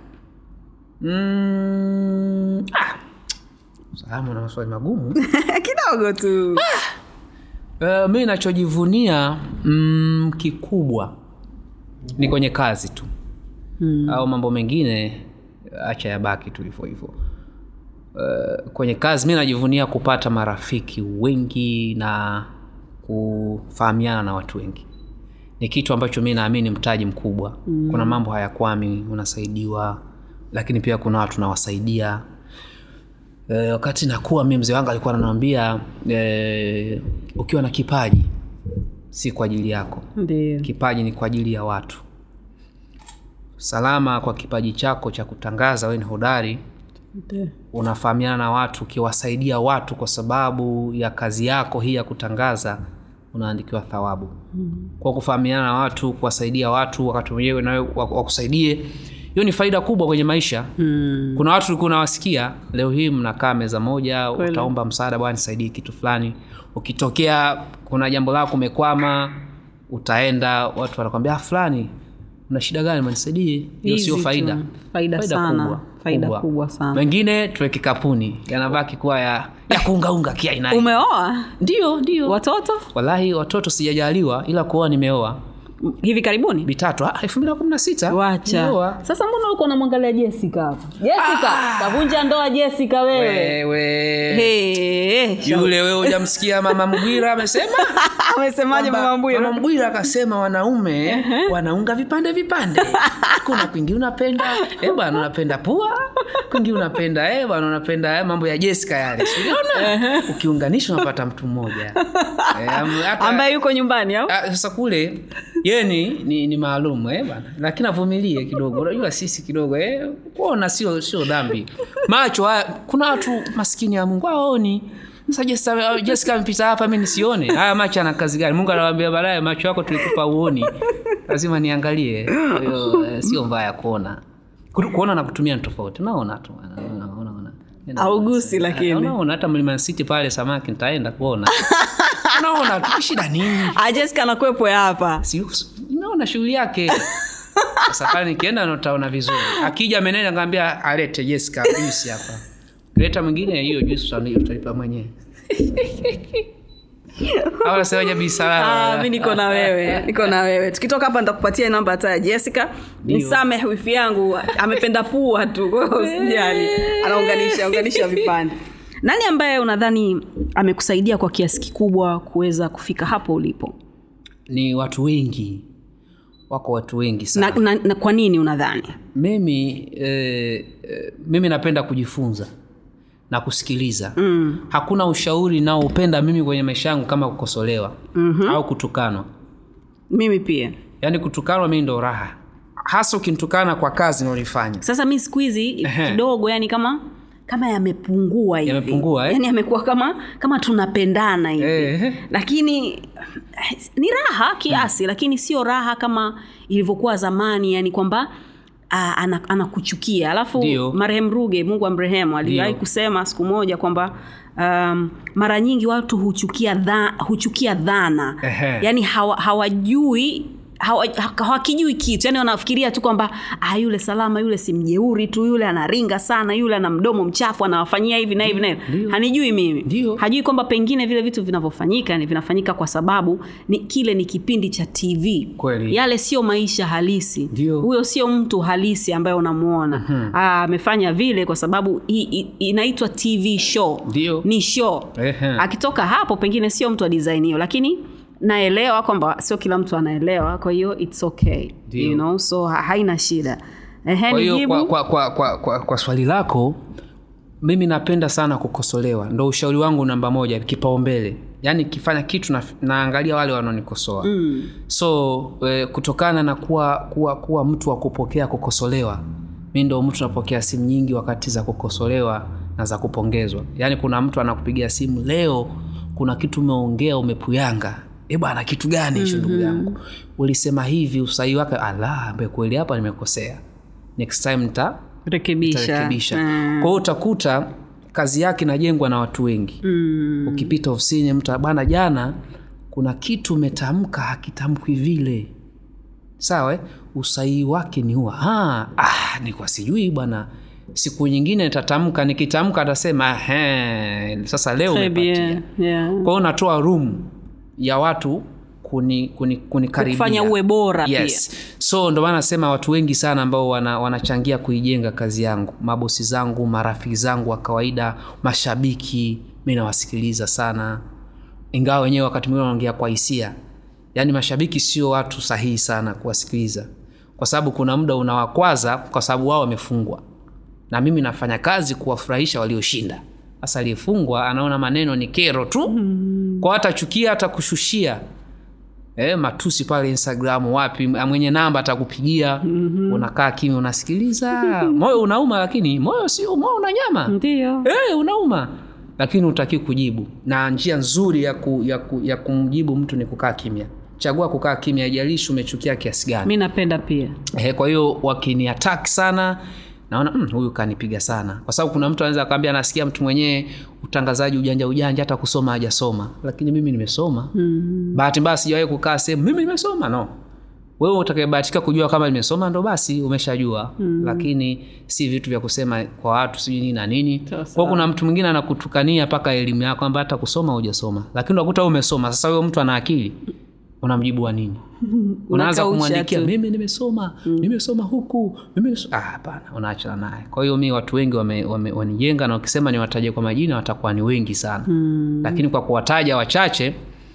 S2: Mm, ah. Salamu na maswali magumu
S1: Kidogo tu.
S2: uh, mi nachojivunia mm, kikubwa ni kwenye kazi tu hmm. au mambo mengine acha yabaki tu hivyo hivyo uh, kwenye kazi mi najivunia kupata marafiki wengi na kufahamiana na watu wengi ni kitu ambacho mi naamini mtaji mkubwa mm. kuna mambo hayakwami unasaidiwa lakini pia kuna watu nawasaidia e, wakati nakuwa mi mzee wangu alikuwa ananiambia e, ukiwa na kipaji si kwa ajili yako
S1: Ndio.
S2: kipaji ni kwa ajili ya watu salama kwa kipaji chako cha kutangaza we ni hodari
S1: Ndio.
S2: unafahamiana na watu ukiwasaidia watu kwa sababu ya kazi yako hii ya kutangaza unaandikiwa thawabu mm. kwa kufahamiana na watu kuwasaidia watu wakati wenyewe nawe wa- wakusaidie hiyo ni faida kubwa kwenye maisha
S1: Mm.
S2: kuna watu ulikuwa unawasikia leo hii mnakaa meza moja utaomba msaada bwana nisaidie kitu fulani ukitokea kuna jambo lako umekwama utaenda watu wanakwambia "Ah, fulani una shida gani manisaidie hiyo
S1: Easy
S2: sio
S1: tu.
S2: faida
S1: Faida sana. Faida kubwa sana.
S2: mengine tuweke kapuni yanabaki kuwa ya, ya kuungaunga kiaina
S1: Umeoa
S2: ndio ndio
S1: watoto
S2: wallahi watoto sijajaliwa ila kuoa nimeoa
S1: M- hivi karibuni?
S2: mitatu ah, elfu mbili na kumi na sita
S1: Wacha.
S2: nimeoa.
S1: Sasa mbona uko unamwangalia Jessica hapo? Jessica, kavunja ndoa Jessica wewe.
S2: wewe
S1: Hey,
S2: yule wewe hujamsikia mama mgwira amesema
S1: amesemaje
S2: Kwamba
S1: mama Mbwira?
S2: mama mgwira akasema wanaume wanaunga vipande vipande kuna kwingi unapenda eh bwana unapenda pua kwingi unapenda eh bwana unapenda eh, mambo ya jessica yale Si uliona ukiunganisha unapata mtu mmoja eh, am- hata-
S1: Ambaye yuko nyumbani au?
S2: Ah, sasa kule ye ni, ni, ni maalum eh, bana lakini avumilie kidogo unajua sisi kidogo eh, kuona sio sio dhambi macho haya kuna watu maskini ya mungu aoni sasa Jessica- jessica amepita hapa mi nisione haya macho ana kazi gani mungu anawambia baadaye macho yako tulikupa uoni lazima niangalie Kwa hiyo eh, sio mbaya kuona Ku- kuona na kutumia ni tofauti unaona tu unaona, unaona, unaona.
S1: Haugusi lakini.
S2: unaona hata mlima city pale samaki nitaenda kuona unaona tu shida nini
S1: Ah, Jessica anakwepo ya hapa.
S2: Si- imeona shughuli yake sasa pale nikienda nataona vizuri akija menene ngaambia alete jessica juisi hapa leta mwingine hiyo juisi utani- utalipa mwenyewe au nasemaje
S1: Ah,
S2: bisalama
S1: mi niko na wewe niko na wewe tukitoka hapa nitakupatia namba hata ya jessica nisameh wifi yangu amependa pua tu kwa hiyo usijali anaunganisha unganisha vipande nani ambaye unadhani amekusaidia kwa kiasi kikubwa kuweza kufika hapo ulipo
S2: ni watu wengi wako watu wengi sana
S1: na, na, na kwa nini unadhani
S2: mimi eh, eh, mimi napenda kujifunza na kusikiliza mm. hakuna ushauri naoupenda mimi kwenye maisha yangu kama kukosolewa mm-hmm. au kutukanwa
S1: mimi pia
S2: yaani kutukanwa mimi ndo raha hasa ukinitukana kwa kazi naolifanya
S1: sasa mi siku hizi
S2: Ehe.
S1: kidogo yani kama kama yamepungua hivi
S2: Yamepungua, eh?
S1: yani yamekuwa kama kama tunapendana hivi
S2: Eh.
S1: lakini eh, ni raha kiasi lakini sio raha kama ilivyokuwa zamani yani kwamba ah, ana- anakuchukia alafu
S2: Ndio.
S1: marehemu ruge mungu amrehemu aliwahi
S2: Ndio.
S1: kusema siku moja kwamba um, mara nyingi watu huchukia dha, huchukia dhana
S2: Ehe.
S1: yani hawa, hawajui hawa- ha- hawakijui kitu yani wanafikiria tu kwamba ah, yule salama yule si mjeuri tu yule anaringa sana yule ana mdomo mchafu anawafanyia hivi na hivi na hivi
S2: Ndio.
S1: hanijui mimi
S2: Ndio.
S1: hajui kwamba pengine vile vitu vinavyofanyika ni vinafanyika kwa sababu ni kile ni kipindi cha tv
S2: Kweli.
S1: yale sio maisha halisi
S2: Ndio.
S1: huyo sio mtu halisi ambaye unamwona Ah, amefanya vile kwa sababu hii- hii- inaitwa tv show
S2: Ndio.
S1: ni show
S2: Ehe.
S1: akitoka hapo pengine sio mtu wa design hiyo lakini naelewa kwamba sio kila mtu anaelewa kwa hiyo its okay
S2: Ndio.
S1: you know so ha- haina shida Ehe,
S2: kwa hiyo
S1: nijibu.
S2: kwa, kwa, kwa, kwa, kwa, kwa swali lako mimi napenda sana kukosolewa ndo ushauri wangu namba moja kipaumbele yaani kifanya kitu na, naangalia wale wanaonikosoa mm. so e, kutokana na kuwa, kuwa, kuwa mtu wa kupokea kukosolewa mi ndo mtu napokea simu nyingi wakati za kukosolewa na za kupongezwa yaani kuna mtu anakupigia simu leo kuna kitu umeongea umepuyanga e bwana kitu gani hicho ndugu yangu ulisema hivi usahihi wake ala ambe kweli hapa nimekosea next time nita
S1: rekebisha
S2: nitarekebisha
S1: Mm.
S2: kwa hiyo utakuta kazi yake inajengwa na watu wengi
S1: Mm.
S2: ukipita ofisini mtu bana jana kuna kitu umetamka hakitamkwi vile sawa eh? usahihi wake ni huwa "Ah, ah, nikuwa sijui bwana siku nyingine nitatamka nikitamka atasema "Ehe, sasa leo
S1: Très
S2: umepatia
S1: bien. Yeah.
S2: kwa hiyo natoa room ya watu kuni, kuni, kunikaribia
S1: Kufanya uwe bora
S2: yes. so ndo maana nasema watu wengi sana ambao wana, wanachangia kuijenga kazi yangu mabosi zangu marafiki zangu wa kawaida mashabiki mi nawasikiliza sana ingawa wenyewe wakati mwingine wanaongea kwa hisia yaani mashabiki sio watu sahihi sana kuwasikiliza kwa sababu kuna muda unawakwaza kwa sababu wao wamefungwa na mimi nafanya kazi kuwafurahisha walioshinda sasa aliyefungwa anaona maneno ni kero tu mm. kwa hatachukia hata kushushia e, matusi pale instagram wapi mwenye namba atakupigia mm-hmm. unakaa kimya unasikiliza moyo unauma lakini moyo sio moyo una nyama
S1: ndio
S2: e, unauma lakini utaki kujibu na njia nzuri ya, ku, ya, ku, ya kumjibu mtu ni kukaa kimya chagua kukaa kimya haijalishi umechukia kiasi gani
S1: mi napenda pia
S2: Ehe, kwa hiyo wakiniatak sana naona "Mm, huyu kanipiga sana kwa sababu kuna mtu anaweza akaambia anasikia mtu mwenyewe utangazaji ujanja ujanja hata kusoma hajasoma lakini mimi nimesoma mm-hmm. bahati mbaya sijawahi kukaa sehemu mimi nimesoma no wewe utakayebahatika kujua kama nimesoma ndo basi umeshajua mm. lakini si vitu vya kusema kwa watu sijui nini na nini
S1: Sawa,
S2: kwa kuna mtu mwingine anakutukania mpaka elimu yako kwamba hata kusoma hujasoma lakini unakuta wewe umesoma sasa huyo mtu ana akili unamjibu wa nini unaanza
S1: Unakausha
S2: kumwandikia
S1: tu.
S2: mimi nimesoma mm. nimesoma huku mimi nimeso- ah, hapana unaachana naye kwa hiyo mi watu wengi wame- wame- wanijenga na ukisema niwataje kwa majina watakuwa ni wengi sana mm. lakini kwa kuwataja wachache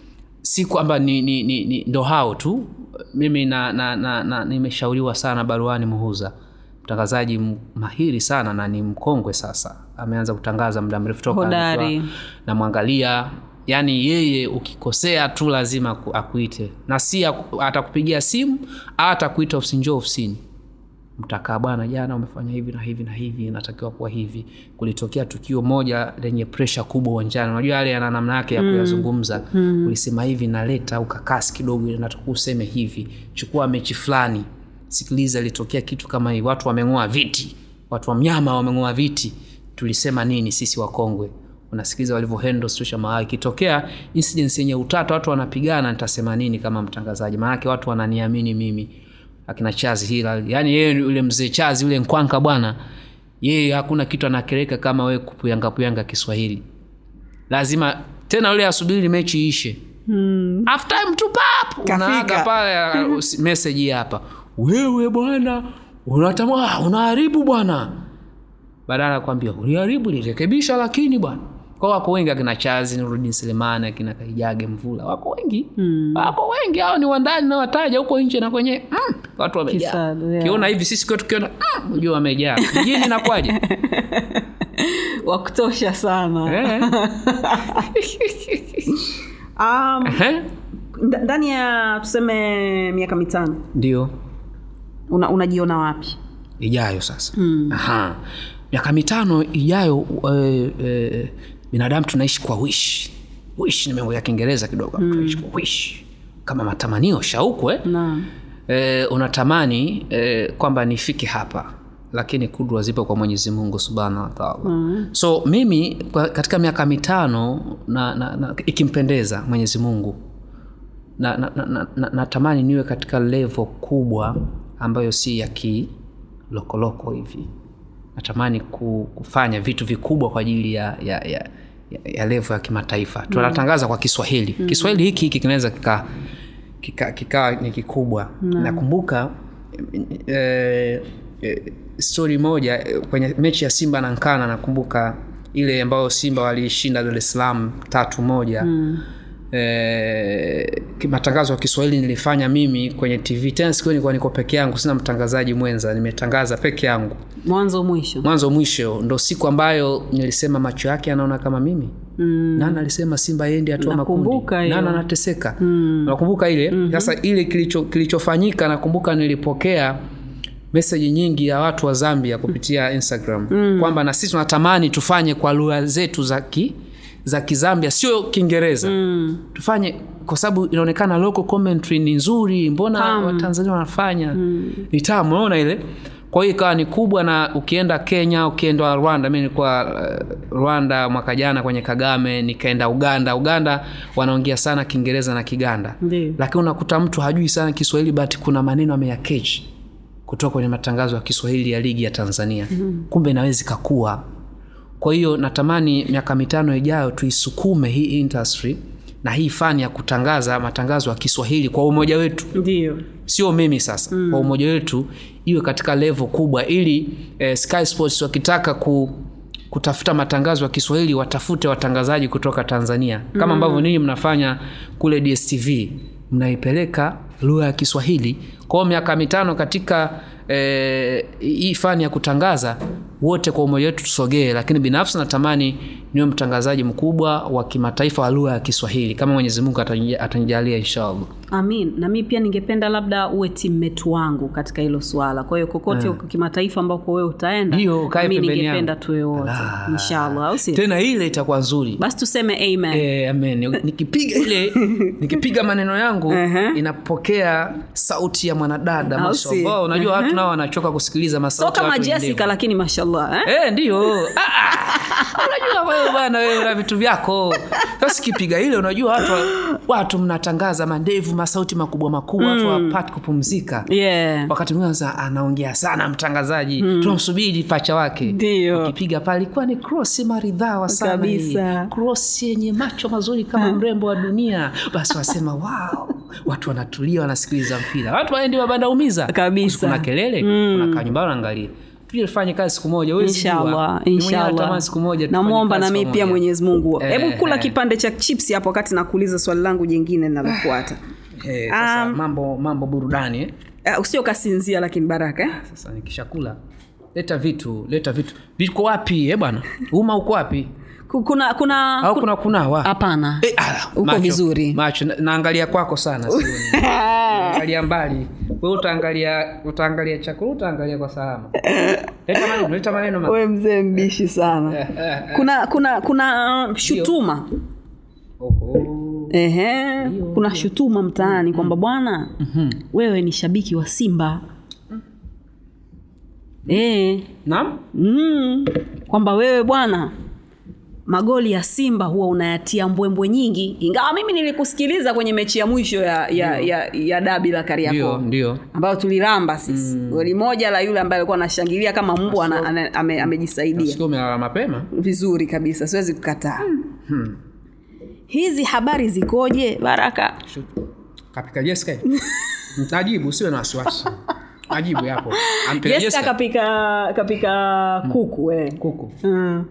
S2: si kwamba ni, ni, ni, ni ndo hao tu mimi na, na, na, na nimeshauriwa sana baruani muhuza mtangazaji m- mahiri sana na ni mkongwe sasa ameanza kutangaza muda mrefu toka
S1: Hodari.
S2: nikiwa namwangalia yaani yeye ukikosea tu lazima aku- akuite na si aku- atakupigia simu au atakuita ofisini njoo ofisini mtakaa bwana jana umefanya hivi na hivi na hivi inatakiwa kuwa hivi kulitokea tukio moja lenye presha kubwa uwanjani unajua yale yana namna yake ya kuyazungumza mm. ulisema hivi naleta ukakasi kidogo natakiwa useme hivi chukua mechi fulani sikiliza ilitokea kitu kama hivi watu wameng'oa viti watu wa mnyama wameng'oa viti tulisema nini sisi wakongwe unasikiliza walivyohandle situation maa ikitokea incidents yenye utata watu wanapigana nitasema nini kama mtangazaji maanake watu wananiamini mimi akina chazi hila yaani yeye yule mzee chazi yule nkwanka bwana yeye hakuna kitu anakereka kama wewe kupuyanga puyanga kiswahili lazima tena yule asubiri mechi ishe hmm. half time tu pap unaaga pale uh, message hii hapa wewe bwana unatama unaharibu bwana badala ya kwambia uliharibu lirekebisha lakini bwana kwa wako wengi akina chazi nurudin selemani akina kaijage mvula wako wengi mm. wako wengi hao ni wandani na wataja huko nje na kwenye mm, watu wamejaa
S1: Kisado, yeah.
S2: kiona hivi sisi kiwa tukiona mm, ujua wamejaa mjini nakwaje
S1: wa kutosha sana
S2: Eh.
S1: um,
S2: Ehe.
S1: nda- ndani ya tuseme miaka mitano
S2: ndio
S1: una, unajiona wapi
S2: ijayo sasa Aha. miaka mitano ijayo eh, eh, binadamu tunaishi kwa wish wish nimeongea kiingereza kidogo tunaishi kwa wish kama matamanio shauku eh?
S1: naam
S2: eh, unatamani eh, kwamba nifike hapa lakini kudra zipo kwa mwenyezi mungu subhanahu wataala mm. so mimi kwa, katika miaka mitano na, na, na, ikimpendeza mwenyezi mungu natamani na, na, na, natamani niwe katika levo kubwa ambayo si ya kilokoloko hivi natamani ku, kufanya vitu vikubwa kwa ajili ya, ya, ya, ya, ya levo ya kimataifa tunatangaza kwa kiswahili mm. kiswahili hiki hiki kinaweza kikaa kika, kika ni kikubwa nakumbuka eh, eh, stori moja eh, kwenye mechi ya simba na nkana nakumbuka ile ambayo simba waliishinda dar es salaam tatu moja mm. Eh, ki- matangazo ya kiswahili nilifanya mimi kwenye tv tena siku hiyo nilikuwa niko peke yangu sina mtangazaji mwenza nimetangaza peke yangu
S1: mwanzo mwisho
S2: mwanzo mwisho ndo siku ambayo nilisema macho yake anaona kama mimi mm. nana alisema simba yendi hatua makundi
S1: Nakumbuka hiyo.
S2: nana anateseka mm. nakumbuka ile sasa mm-hmm. ile kilicho kilichofanyika nakumbuka nilipokea meseji nyingi ya watu wa zambia kupitia instagram mm. kwamba na sisi tunatamani tufanye kwa lugha zetu za ki za kizambia sio kiingereza mm. tufanye kwa sababu inaonekana local commentary ni nzuri mbona watanzania wanafanya mm. ni tamu unaona ile kwa hiyo ikawa ni kubwa na ukienda kenya ukienda rwanda mi nilikuwa uh, rwanda mwaka jana kwenye kagame nikaenda uganda uganda wanaongea sana kiingereza na kiganda
S1: Ndiyo.
S2: lakini unakuta mtu hajui sana kiswahili but kuna maneno ameyakechi kutoka kwenye matangazo ya kiswahili ya ligi ya tanzania mm-hmm. kumbe inaweza ikakua kwa hiyo natamani miaka mitano ijayo tuisukume hii industry na hii fani ya kutangaza matangazo ya kiswahili kwa umoja wetu
S1: ndio
S2: sio mimi sasa mm. kwa umoja wetu iwe katika levo kubwa ili eh, sky sports wakitaka ku kutafuta matangazo ya kiswahili watafute watangazaji kutoka tanzania kama ambavyo ninyi mnafanya kule dstv mnaipeleka lugha ya kiswahili kwao miaka mitano katika eh, hii fani ya kutangaza wote kwa umoja wetu tusogee lakini binafsi natamani niwe mtangazaji mkubwa wa kimataifa wa lugha ya kiswahili kama mwenyezi mungu atanija- atanijalia inshallah
S1: amin na mi pia ningependa labda uwe timmetu wangu katika hilo swala kwa hiyo kokote huko kimataifa ambako wewe utaenda
S2: Ndiyo, ukae
S1: mi
S2: pembeni
S1: ningependa
S2: yangu.
S1: tuwe wote
S2: Ah.
S1: inshallah au si
S2: tena ile itakuwa nzuri
S1: basi tuseme amen
S2: Eh, amen nikipiga ile nikipiga maneno yangu
S1: Ehe.
S2: inapokea sauti ya mwanadada
S1: Au si?
S2: mashallah unajua watu nao wanachoka kusikiliza
S1: so
S2: masauti ya
S1: kama
S2: watu wenye
S1: jessica
S2: ndevu.
S1: lakini mashallah eh?
S2: Eh, ndio Ah, ah. unajua wewe bwana wewe una vitu vyako sasa kipiga ile unajua watu watu mnatangaza mandevu masauti makubwa makubwa watu wapati kupumzika
S1: yeah.
S2: wakati mwingine sasa anaongea sana mtangazaji tunamsubiri pacha wake
S1: Ndio.
S2: ukipiga pale ilikuwa ni cross maridhawa sana
S1: Kabisa.
S2: hii. cross yenye macho mazuri kama mrembo wa dunia basi wasema wow watu wanatulia wanasikiliza mpira watu waendi mabanda umiza
S1: Kabisa.
S2: kuna kelele mm. unakaa nyumbani unaangalia tuje tufanye kazi siku moja huwezi jua.
S1: inshallah
S2: Mimi mwenyewe natamani
S1: inshallah
S2: siku moja tufanye
S1: namwomba
S2: kazi
S1: na mimi pia
S2: pamoja.
S1: mwenyezi mungu
S2: Eh,
S1: hebu kula
S2: eh.
S1: kipande cha chips hapo wakati nakuuliza swali langu jingine linalofuata
S2: Eh, sasa
S1: Um,
S2: mambo mambo burudani eh?
S1: uh, usio kasinzia lakini baraka eh?
S2: sasa nikishakula leta vitu leta vitu viko wapi eh bwana uma uko wapi
S1: Ku- kuna kuna
S2: au kuna kunawa
S1: hapana
S2: Eh, ala,
S1: Uko
S2: macho,
S1: vizuri.
S2: macho na- naangalia kwako sana sioni. naangalia mbali we utaangalia utaangalia chakula utaangalia kwa salama leta maneno leta maneno ma-
S1: we mzee mbishi sana kuna kuna kuna uh, shutuma
S2: Oho.
S1: Ehe, kuna shutuma mtaani kwamba bwana wewe ni shabiki wa simba e,
S2: naam
S1: mm, kwamba wewe bwana magoli ya simba huwa unayatia mbwembwe nyingi ingawa mimi nilikusikiliza kwenye mechi ya mwisho ya, ya, ya, ya dabi la
S2: ndio
S1: kariakoo
S2: ndio
S1: ambayo tuliramba sisi goli moja la yule ambaye alikuwa anashangilia kama mbwa ana- ana- ame- amejisaidia
S2: siku umelala mapema
S1: vizuri kabisa siwezi kukataa hizi habari zikoje baraka
S2: kapika Jessica najibu usiwe na wasiwasi najibu yapo ampelea
S1: jessica
S2: Jessica
S1: kapika kapika kuku eh.
S2: kuku
S1: mm.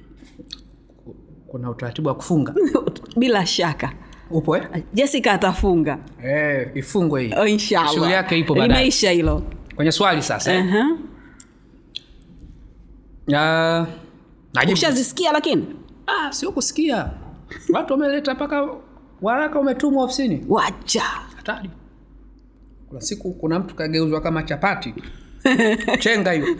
S2: kuna utaratibu wa kufunga
S1: bila shaka
S2: upo eh?
S1: jessica atafunga
S2: Eh, ifungwe hii
S1: oh, inshallah.
S2: shughuli yake ipo baadaye
S1: limeisha hilo
S2: kwenye swali sasa eh?
S1: uh-huh.
S2: Ah, Najibu,
S1: ushazisikia lakini
S2: ah, sio kusikia watu wameleta mpaka waraka umetumwa ofisini
S1: wacha
S2: hatari kuna siku kuna mtu kageuzwa kama chapati chenga hiyo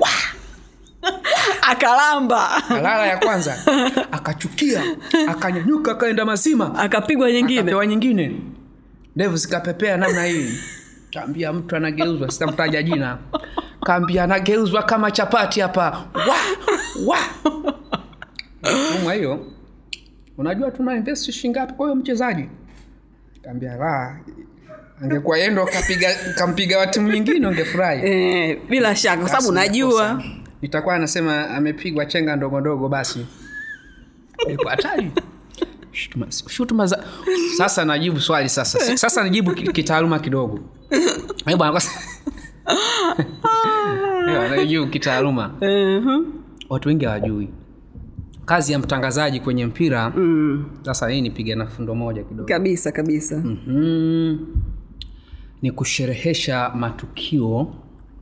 S1: akalamba
S2: alala ya kwanza akachukia akanyanyuka akaenda mazima
S1: akapigwa nyingine
S2: akapewa nyingine ndevu zikapepea namna hii kaambia mtu anageuzwa sitamtaja jina kaambia anageuzwa kama chapati hapa wa wa tumwa hiyo unajua tuna invest shingapi kwa hiyo mchezaji kaambia la angekuwa yendo kapiga kampiga wa timu nyingine ungefurahi
S1: eh, bila shaka kwa sababu
S2: Basi
S1: najua
S2: makosa. itakuwa anasema amepigwa chenga ndogo ndogo basi ilikuwa hatari shutuma, shutuma za sasa najibu swali sasa sasa najibu ki- kitaaluma kidogo Eh, bwana kwa Eh, najibu kitaaluma
S1: Mhm.
S2: watu wengi hawajui kazi ya mtangazaji kwenye mpira
S1: Mm,
S2: sasa hii nipige na fundo moja kidogo
S1: kabisa kabisa
S2: mm, ni kusherehesha matukio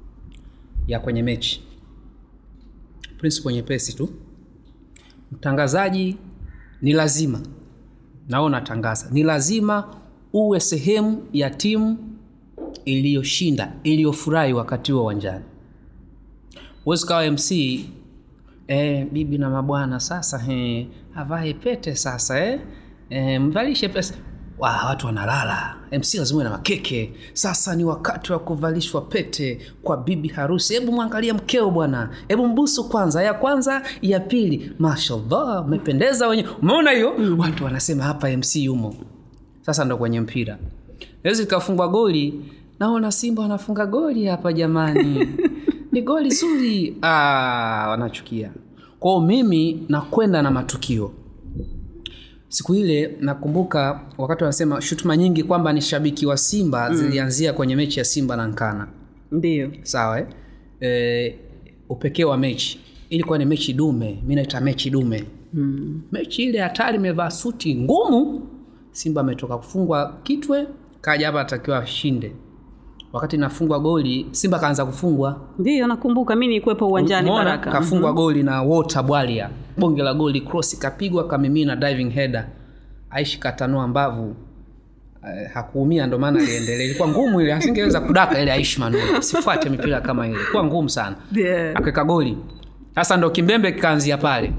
S2: ya kwenye mechi principle nyepesi tu mtangazaji ni lazima nao natangaza ni lazima uwe sehemu ya timu iliyoshinda iliyofurahi wakati huo uwanjani huwezi kawa mc eh, bibi na mabwana sasa he, avae pete sasa eh? Eh, mvalishe pesa wa, watu wanalala mc lazima uwe na makeke sasa ni wakati wa kuvalishwa pete kwa bibi harusi hebu mwangalia mkeo bwana hebu mbusu kwanza ya kwanza ya pili mashallah umependeza wenye umeona hiyo mm. watu wanasema hapa mc yumo sasa ndo kwenye mpira wezi likafungwa goli naona simba wanafunga goli hapa jamani ni goli zuri ah, wanachukia kwao mimi nakwenda na matukio siku ile nakumbuka wakati wanasema shutuma nyingi kwamba ni shabiki wa simba mm. zilianzia kwenye mechi ya simba na nkana
S1: ndio
S2: sawa eh? e, upekee wa mechi ilikuwa ni mechi dume mi naita mechi dume
S1: mm.
S2: mechi ile hatari imevaa suti ngumu simba ametoka kufungwa kitwe kaja hapa atakiwa ashinde wakati nafungwa goli simba kaanza kufungwa
S1: ndio nakumbuka mi nikuwepo uwanjani
S2: Umeona?
S1: baraka
S2: kafungwa goli na wota bwalia bonge la goli cross kapigwa kamimina diving header aishi katanua mbavu Uh, hakuumia ndo maana aliendelea ilikuwa ngumu ile asingeweza kudaka ile aishi manuel sifuate mipira kama ile ilikuwa ngumu sana
S1: Yeah.
S2: akaweka goli sasa ndo kimbembe kikaanzia pale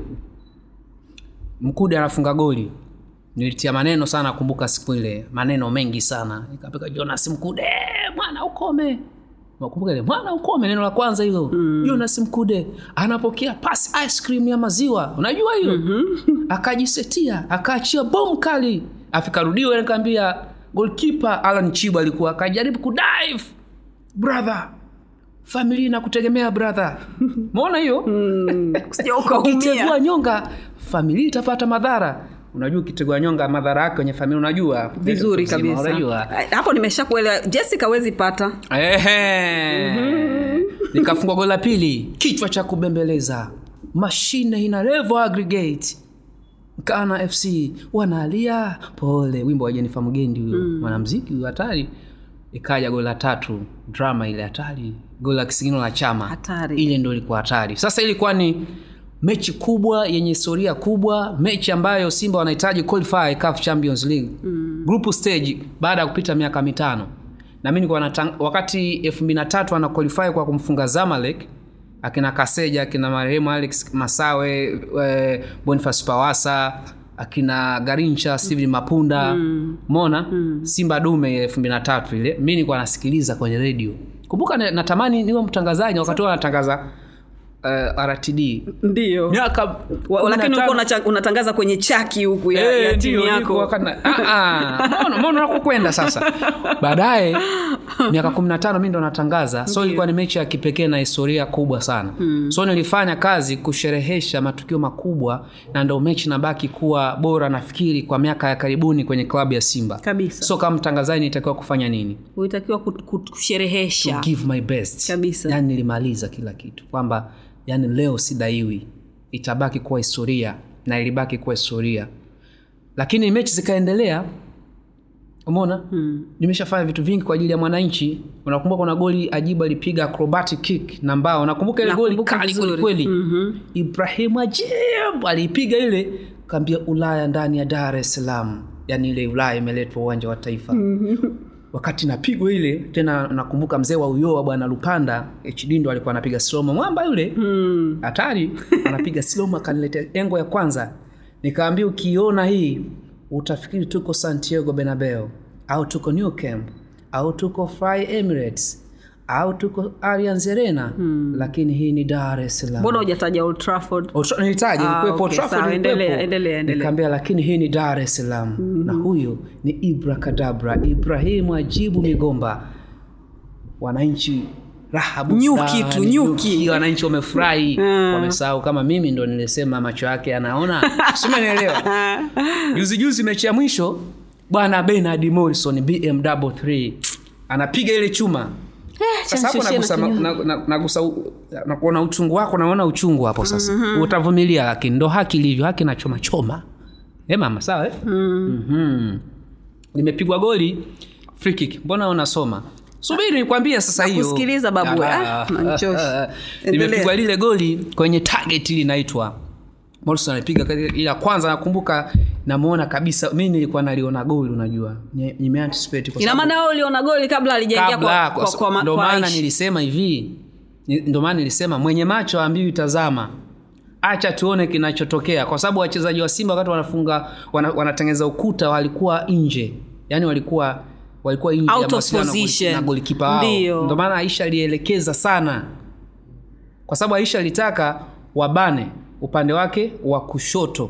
S2: mkude anafunga goli nilitia maneno sana nakumbuka siku ile maneno mengi sana ikapika jonas mkude mwana ukome nakumbuka ile mwana ukome neno la kwanza hilo mm. jonas mkude anapokea pass ice cream ya maziwa unajua hiyo mm-hmm. akajisetia akaachia bom kali afikarudiwa nikaambia golkipa alan chibu alikuwa akajaribu kudive brother familia inakutegemea brother maona hiyo
S1: Usije ukaumia.
S2: ukitegua nyonga familia itapata madhara unajua ukitegua nyonga madhara yake kwenye familia unajua
S1: vizuri
S2: Mzima,
S1: kabisa
S2: unajua
S1: hapo nimesha kuelewa jessica wezi pata
S2: Ehe. nikafungwa goli la pili kichwa cha kubembeleza mashine ina level aggregate kana fc wanalia pole wimbo wa jenifa mgendi huyo mwanamziki huyo hatari ikaja goli la tatu drama ile hatari goli la kisigino la chama
S1: Hatari.
S2: ile ndo ilikuwa hatari sasa ilikuwa ni mechi kubwa yenye historia kubwa mechi ambayo simba wanahitaji qualify CAF champions league mm. group stage baada ya kupita miaka mitano na mi nilikuwa natang- wakati elfu mbili na tatu ana qualify kwa kumfunga zamalek akina kaseja akina marehemu alex masawe e, bonifas pawasa akina garincha steven mapunda mona mm. simba dume elfu mbili na tatu ile mi nilikuwa nasikiliza kwenye redio kumbuka na- natamani niwe mtangazaji wakati huo anatangaza uh, rtd
S1: ndio
S2: miaka
S1: Wa-
S2: kumi na
S1: lakini
S2: tano.
S1: ulikuwa unacha- unatangaza kwenye chaki huku ya,
S2: Eh,
S1: ya timu
S2: ndio, niko
S1: yako
S2: wakati na- Ah, ah. Mbona- mbona unakokwenda sasa baadaye miaka kumi na tano mi ndo natangaza so ilikuwa ni mechi ya kipekee na historia kubwa sana mm. so nilifanya kazi kusherehesha matukio makubwa na ndo mechi nabaki kuwa bora nafikiri kwa miaka ya karibuni kwenye klabu ya simba
S1: kabisa
S2: so kama mtangazaji nitakiwa kufanya nini
S1: ulitakiwa kut- kut- kusherehesha
S2: give my best
S1: Kabisa.
S2: yani nilimaliza kila kitu kwamba yani leo sidaiwi itabaki kuwa historia na ilibaki kuwa historia lakini mechi zikaendelea umeona mm. nimeshafanya vitu vingi kwa ajili ya mwananchi unakumbuka kuna goli ajibu alipiga acrobatic kick na mbao unakumbuka ile goli
S1: Nakumbuka
S2: kali
S1: vizuri.
S2: kwelikweli mm-hmm. ibrahim ajib aliipiga ile kaambia ulaya ndani ya dar es salaam yaani ile ulaya imeletwa uwanja wa taifa mm-hmm. wakati napigwa ile tena nakumbuka mzee wa uyoa bwana lupanda hd ndo alikuwa anapiga slomo mwamba yule hatari anapiga slomo akaniletea engo ya kwanza nikaambia ukiona hii utafikiri tuko santiago benabeo au tuko new camp au tuko fly emirates au tuko Allianz Arena hmm. lakini hii ni dar es salaam
S1: mbona hujataja old trafford
S2: Old Tra- nilitaja
S1: Ah,
S2: ilikuwepo,
S1: okay,
S2: Old Trafford
S1: sawa,
S2: ilikuwepo.
S1: endelea, endelea, endelea.
S2: nikaambia lakini hii ni dar es salaam mm-hmm. na huyu ni ibra kadabra ibrahimu ajibu migomba wananchi rahabu
S1: Nyuki
S2: fulani,
S1: tu, nyuki.
S2: wananchi wamefurahi wamesahau kama mimi ndo nilisema macho yake anaona simenielewa juzi juzi mechi ya mwisho bwana benard morrison bmw 3 anapiga ile chuma sasa hapo
S1: Chanishushe
S2: nagusa,
S1: na
S2: na,
S1: kinyozi.
S2: na, nagusa u- na kuona uchungu wako naona uchungu hapo sasa mm-hmm. utavumilia lakini ndo haki ilivyo haki na choma choma e mama sawa eh? mm-hmm. limepigwa goli free kick mbona unasoma subiri nikwambie sasa hiyo
S1: Nakusikiliza babu,
S2: Ah,
S1: ah, unanichosha. Endelea.
S2: limepigwa lile goli kwenye target ili inaitwa Morrison alipiga kati- ile ya kwanza nakumbuka namuona kabisa mi nilikuwa naliona goli unajua Ni- nimeanticipate kwa
S1: ina
S2: sababu-
S1: maana wewe ulioona goli kabla alijaingia
S2: kabla
S1: kwa, kwa, kwa, ma-
S2: ndo
S1: kwa
S2: maana
S1: Aisha.
S2: nilisema hivi ni- ndo maana nilisema mwenye macho ambiwi tazama acha tuone kinachotokea kwa sababu wachezaji wa simba wakati wanafunga wana, wanatengeneza ukuta walikuwa nje yaani walikuwa walikuwa nje
S1: Out
S2: ya
S1: of
S2: mawasiliano na goli-
S1: position.
S2: na golikipa wao
S1: Ndio.
S2: ndo maana aisha alielekeza sana kwa sababu aisha alitaka wabane upande wake wa kushoto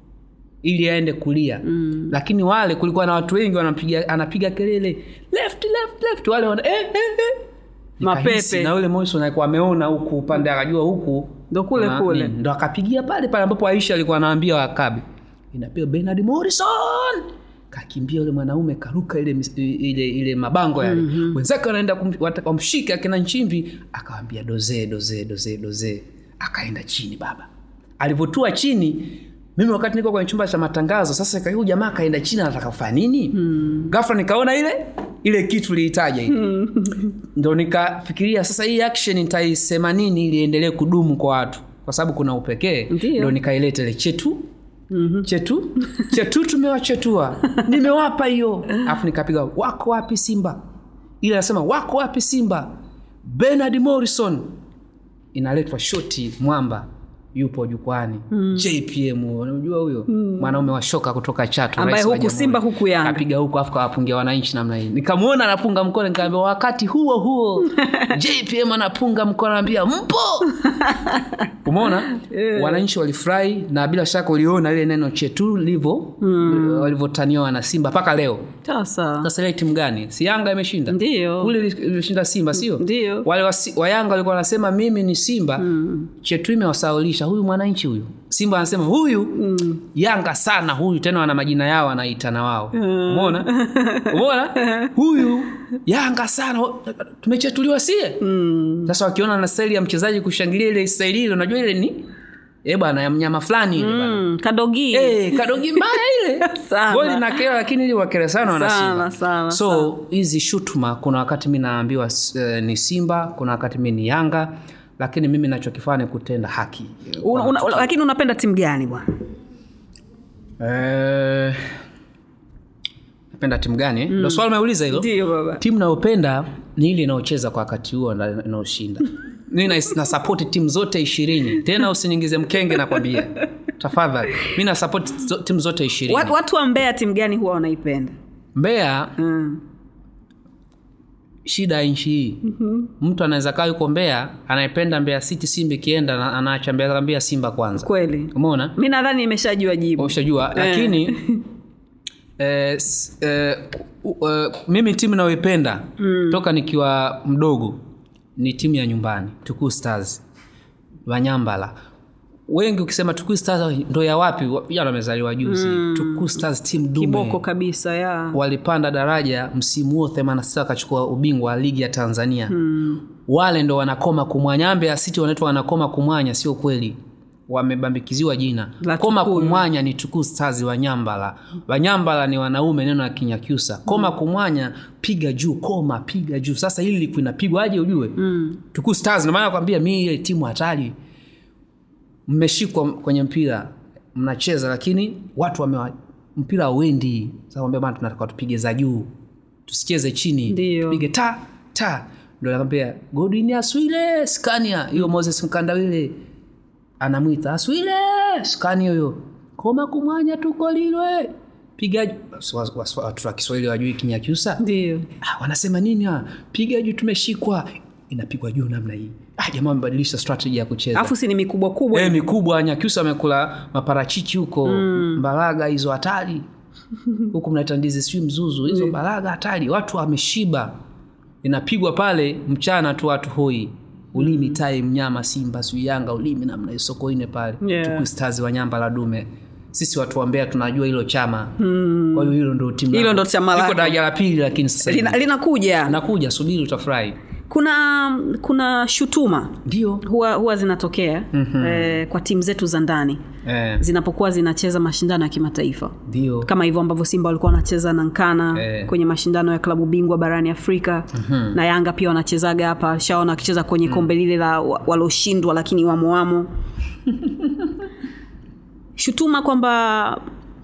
S2: ili aende kulia mm. lakini wale kulikuwa na watu wengi wanapiga anapiga kelele left left left wale wana, eh, eh, eh. Nikahisi,
S1: Mapepe.
S2: na yule Morrison alikuwa ameona huku upande akajua huku
S1: Ndo kule
S2: na-
S1: kule.
S2: mm, ndo akapigia pale pale ambapo Aisha alikuwa anaambia wakabi inapiga Bernard Morrison kakimbia yule mwanaume karuka ile mis- ile ile mabango yale mm-hmm. wenzake wanaenda kum- wata- wamshike akina nchimbi akawambia doze doze doze doze akaenda chini baba alivyotua chini mimi wakati niko kwenye chumba cha matangazo sasa huyu jamaa akaenda chini anataka kufanya nini mm. gafla nikaona ile ile kitu liitaja ile ndo nikafikiria sasa hii action nitaisema nini ili iendelee kudumu kwa watu kwa sababu kuna upekee
S1: Ndio.
S2: ndo nikaileta ile chetu mm-hmm. chetu chetu tumewachetua nimewapa hiyo alafu nikapiga wako wapi simba ili anasema wako wapi simba benard morrison inaletwa shoti mwamba yupo jukwani mm. jpm unamjua huyo mm. mwanaume wa shoka kutoka chatu
S1: Ambaye
S2: rais wa
S1: huku
S2: jamhuri.
S1: Simba, huku Yanga.
S2: Kapiga huku afu kawapungia wananchi namna hii nikamwona anapunga mkono nikaambia wakati huo huo jpm anapunga mkono anaambia mpo umeona wananchi walifurahi na bila shaka uliona ile neno chetu livo mm. walivyotaniwa na simba mpaka leo
S1: sasa
S2: sasa ile timu gani si yanga imeshinda
S1: Ndio.
S2: kule ili- ilishinda simba sio
S1: Ndio.
S2: wale wa, Si- wa yanga walikuwa wanasema mimi ni simba mm. chetu imewasaulisha huyu mwananchi huyu simba anasema huyu mm. yanga sana huyu tena wana majina yao wanaitana wao umeona umeona huyu yanga sana tumechetuliwa sie sasa wakiona na staili ya mchezaji kushangilia ile staili ile unajua ile ni eh bwana ya mnyama fulani ile bwana
S1: mm, kadogi
S2: Eh, kadogi mbaya ile
S1: Sana.
S2: goli na kera lakini ili wakera sana wana
S1: Sana,
S2: Simba.
S1: sana,
S2: so hizi shutuma kuna wakati mi naambiwa uh, ni simba kuna wakati mi ni yanga lakini mimi nachokifanya ni kutenda haki
S1: una, una, lakini unapenda timu gani bwana
S2: Eh, napenda timu gani ndo swali umeuliza hilo
S1: ndio baba
S2: timu nayopenda ni ile inayocheza kwa wakati huo na inayoshinda mi na, na sapoti timu zote ishirini tena usiniingize mkenge nakwambia tafadhali mi na sapoti zo- timu zote ishirini
S1: watu, watu wa mbea timu gani huwa wanaipenda
S2: mbeya
S1: mm.
S2: shida ya nchi hii mm-hmm. mtu anaweza kaa yuko mbeya anayependa mbeya city simba ikienda na- anaacha mbeya Mbea simba kwanza
S1: kweli
S2: umeona
S1: mi nadhani nimeshajua jibu
S2: ushajua lakini eh, s- eh, u- eh, mimi timu nayoipenda mm. toka nikiwa mdogo ni timu ya nyumbani tukuu stars wanyambala wengi ukisema tukuu stars ndo ya wapi Wa- vijana wamezaliwa juzi mm. tukuu stars timu dume
S1: kiboko kabisa ya
S2: walipanda daraja msimu huo 86 wakachukua ubingwa wa ligi ya tanzania hmm. wale ndo wanakoma kumwanya mbeya city wanaitwa wanakoma kumwanya sio kweli wamebambikiziwa jina
S1: La
S2: koma
S1: Tukuyu.
S2: kumwanya ni tukuu stars wanyambala wanyambala ni wanaume neno la kinyakyusa koma kumwanya piga juu koma piga juu sasa hili liku inapigwa aje ujue mm. tukuu stars ndio maana nakwambia mi ile timu hatari mmeshikwa kwenye mpira mnacheza lakini watu wamewa mpira auendi sasa kwambia bana tunataka tupige za juu tusicheze chini
S1: Ndio.
S2: tupige ta ta ndo nakwambia godini aswile skania hiyo moses mkandawile anamwita aswile skania huyo koma kumwanya tukolilwe piga ju- Wa- wa- watu wa kiswahili wajui kinyakyusa
S1: ndio
S2: ah, wanasema nini ah? piga juu tumeshikwa inapigwa juu namna hii ah, jamaa amebadilisha strategy ya kucheza
S1: alafu si ni mikubwa kubwa
S2: e, mikubwa nyakyusa amekula maparachichi huko mm. mbaraga hizo hatari huku mnaita ndizi sijui mzuzu hizo mbaraga hatari watu wameshiba inapigwa pale mchana tu watu hoi ulimi tai mnyama simba sijui yanga ulimi namna sokoine pale
S1: Yeah.
S2: tukustazi wanyamba la dume sisi watu wa Mbeya tunajua hilo chama mm. kwa hiyo hilo ndo timu
S1: Hilo
S2: langu.
S1: ndo chama
S2: liko
S1: lako.
S2: daraja la pili lakini sasa hivi.
S1: Lina- linakuja
S2: nakuja subiri utafurahi
S1: kuna kuna shutuma
S2: ndio
S1: huwa, huwa zinatokea mm-hmm. eh, kwa timu zetu za ndani
S2: eh,
S1: zinapokuwa zinacheza mashindano ya kimataifa
S2: ndio
S1: kama hivyo ambavyo simba walikuwa wanacheza na nkana
S2: Eh.
S1: kwenye mashindano ya klabu bingwa barani afrika mm-hmm. na yanga pia wanachezaga hapa shaona wakicheza kwenye kombe lile la wa- waloshindwa lakini wamoamo shutuma kwamba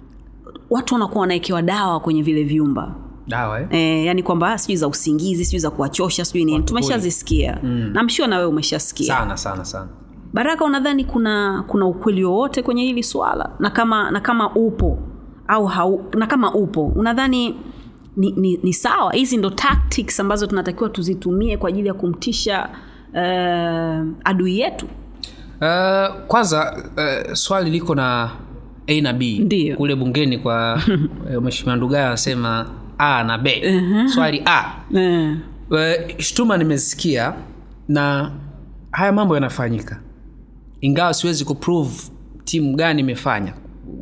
S1: watu wanakuwa wanawekewa dawa kwenye vile vyumba
S2: dawa eh?
S1: E, yani kwamba sijui za usingizi sijui za kuwachosha sijui nini tumeshazisikia mm. namshua na wewe umeshasikia
S2: sana sana sana
S1: baraka unadhani kuna kuna ukweli wowote kwenye hili swala na kama na kama upo au hau, na kama upo unadhani ni, ni, ni sawa hizi ndo tactics ambazo tunatakiwa tuzitumie kwa ajili ya kumtisha uh, adui yetu
S2: Uh, kwanza uh, swali liko na a na b
S1: Ndiyo.
S2: kule bungeni kwa eh, mheshimiwa ndugai anasema a na b swali a
S1: uh,
S2: uh, shtuma nimezisikia na haya mambo yanafanyika ingawa siwezi kuprove timu gani imefanya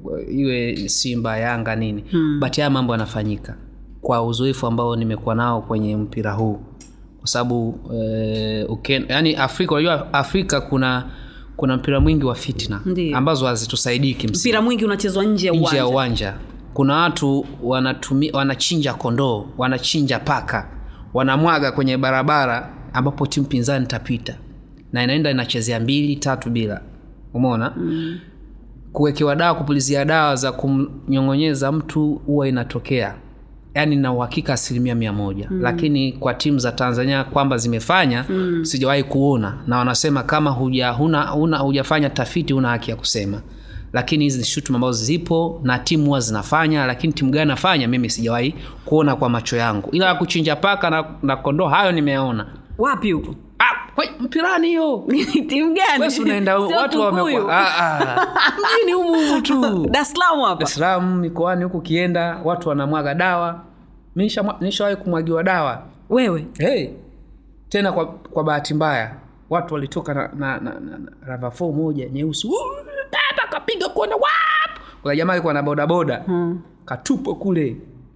S2: iwe simba yanga nini hmm. but haya mambo yanafanyika kwa uzoefu ambao nimekuwa nao kwenye mpira huu kwa sababu eh, uken- yani afrika unajua afrika kuna kuna mpira mwingi wa fitna
S1: Ndiyo.
S2: ambazo hazitusaidii kimsingi
S1: mpira mwingi unachezwa nje ya
S2: nje
S1: uwanja
S2: ya uwanja kuna watu wanatumi, wanachinja kondoo wanachinja paka wanamwaga kwenye barabara ambapo timu pinzani itapita na inaenda inachezea mbili tatu bila umeona mm. kuwekewa dawa kupulizia dawa za kumnyong'onyeza mtu huwa inatokea yaani na uhakika asilimia mia moja mm. lakini kwa timu za tanzania kwamba zimefanya mm. sijawahi kuona na wanasema kama huja huna, huna, hujafanya tafiti huna haki ya kusema lakini hizi ni shutuma ambazo zipo na timu huwa zinafanya lakini timu gani nafanya mimi sijawahi kuona kwa macho yangu ila ya kuchinja paka na, na kondoo hayo nimeona
S1: wapi huko
S2: ah, kwe- mpirani hiyo
S1: timu gani
S2: Wewe si unaenda
S1: Sio
S2: watu
S1: Tukuyu.
S2: wamekuwa ah, ah. mjini humu humu tu
S1: Dar es Salaam hapa
S2: Dar es Salaam mikoani huku kienda watu wanamwaga dawa Mi nisha- nishawahi kumwagiwa dawa
S1: wewe
S2: hey. tena kwa, kwa bahati mbaya watu walitoka na, na, na, na, na ravafo moja nyeusi Wuu, tata kapiga kona wap kuna jamaa alikuwa na bodaboda
S1: hmm.
S2: katupwa kule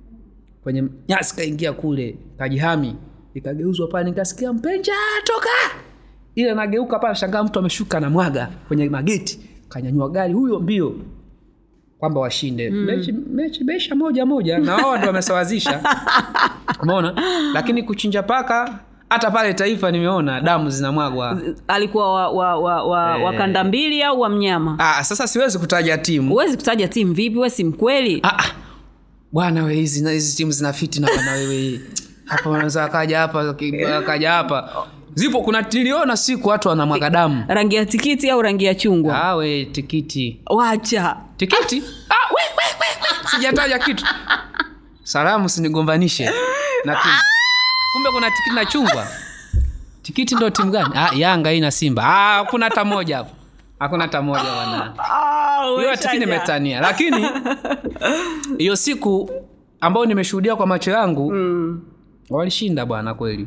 S2: kwenye nyasi kaingia kule kajihami ikageuzwa pale nikasikia mpenja toka ile nageuka pale shangaa mtu ameshuka na mwaga kwenye mageti kanyanyua gari huyo mbio kwamba washinde mm. mechi, mechi meisha moja moja na wao ndio wamesawazisha umeona lakini kuchinja paka hata pale taifa nimeona damu zinamwagwa
S1: alikuwa wa, wa, wa, wa, wa kanda mbili au wa mnyama
S2: ah, sasa siwezi kutaja timu
S1: huwezi kutaja timu vipi we si mkweli
S2: Ah, ah. bwana we hizi hizi timu zina fitina bwana wewe hapa wanaweza akaja hapa akaja hapa zipo kuna niliona siku watu wanamwaga damu
S1: rangi ya tikiti au rangi ya chungwa
S2: awe tikiti
S1: wacha
S2: tikiti ah, we, we, we, we. sijataja kitu salamu sinigombanishe na timu kumbe kuna tikiti na chungwa tikiti ndo timu gani ah, yanga hii na simba ah, hakuna hata moja hapo hakuna hata moja bwana hiyo tikiti nimetania lakini hiyo siku ambayo nimeshuhudia kwa macho yangu
S1: mm.
S2: walishinda bwana kweli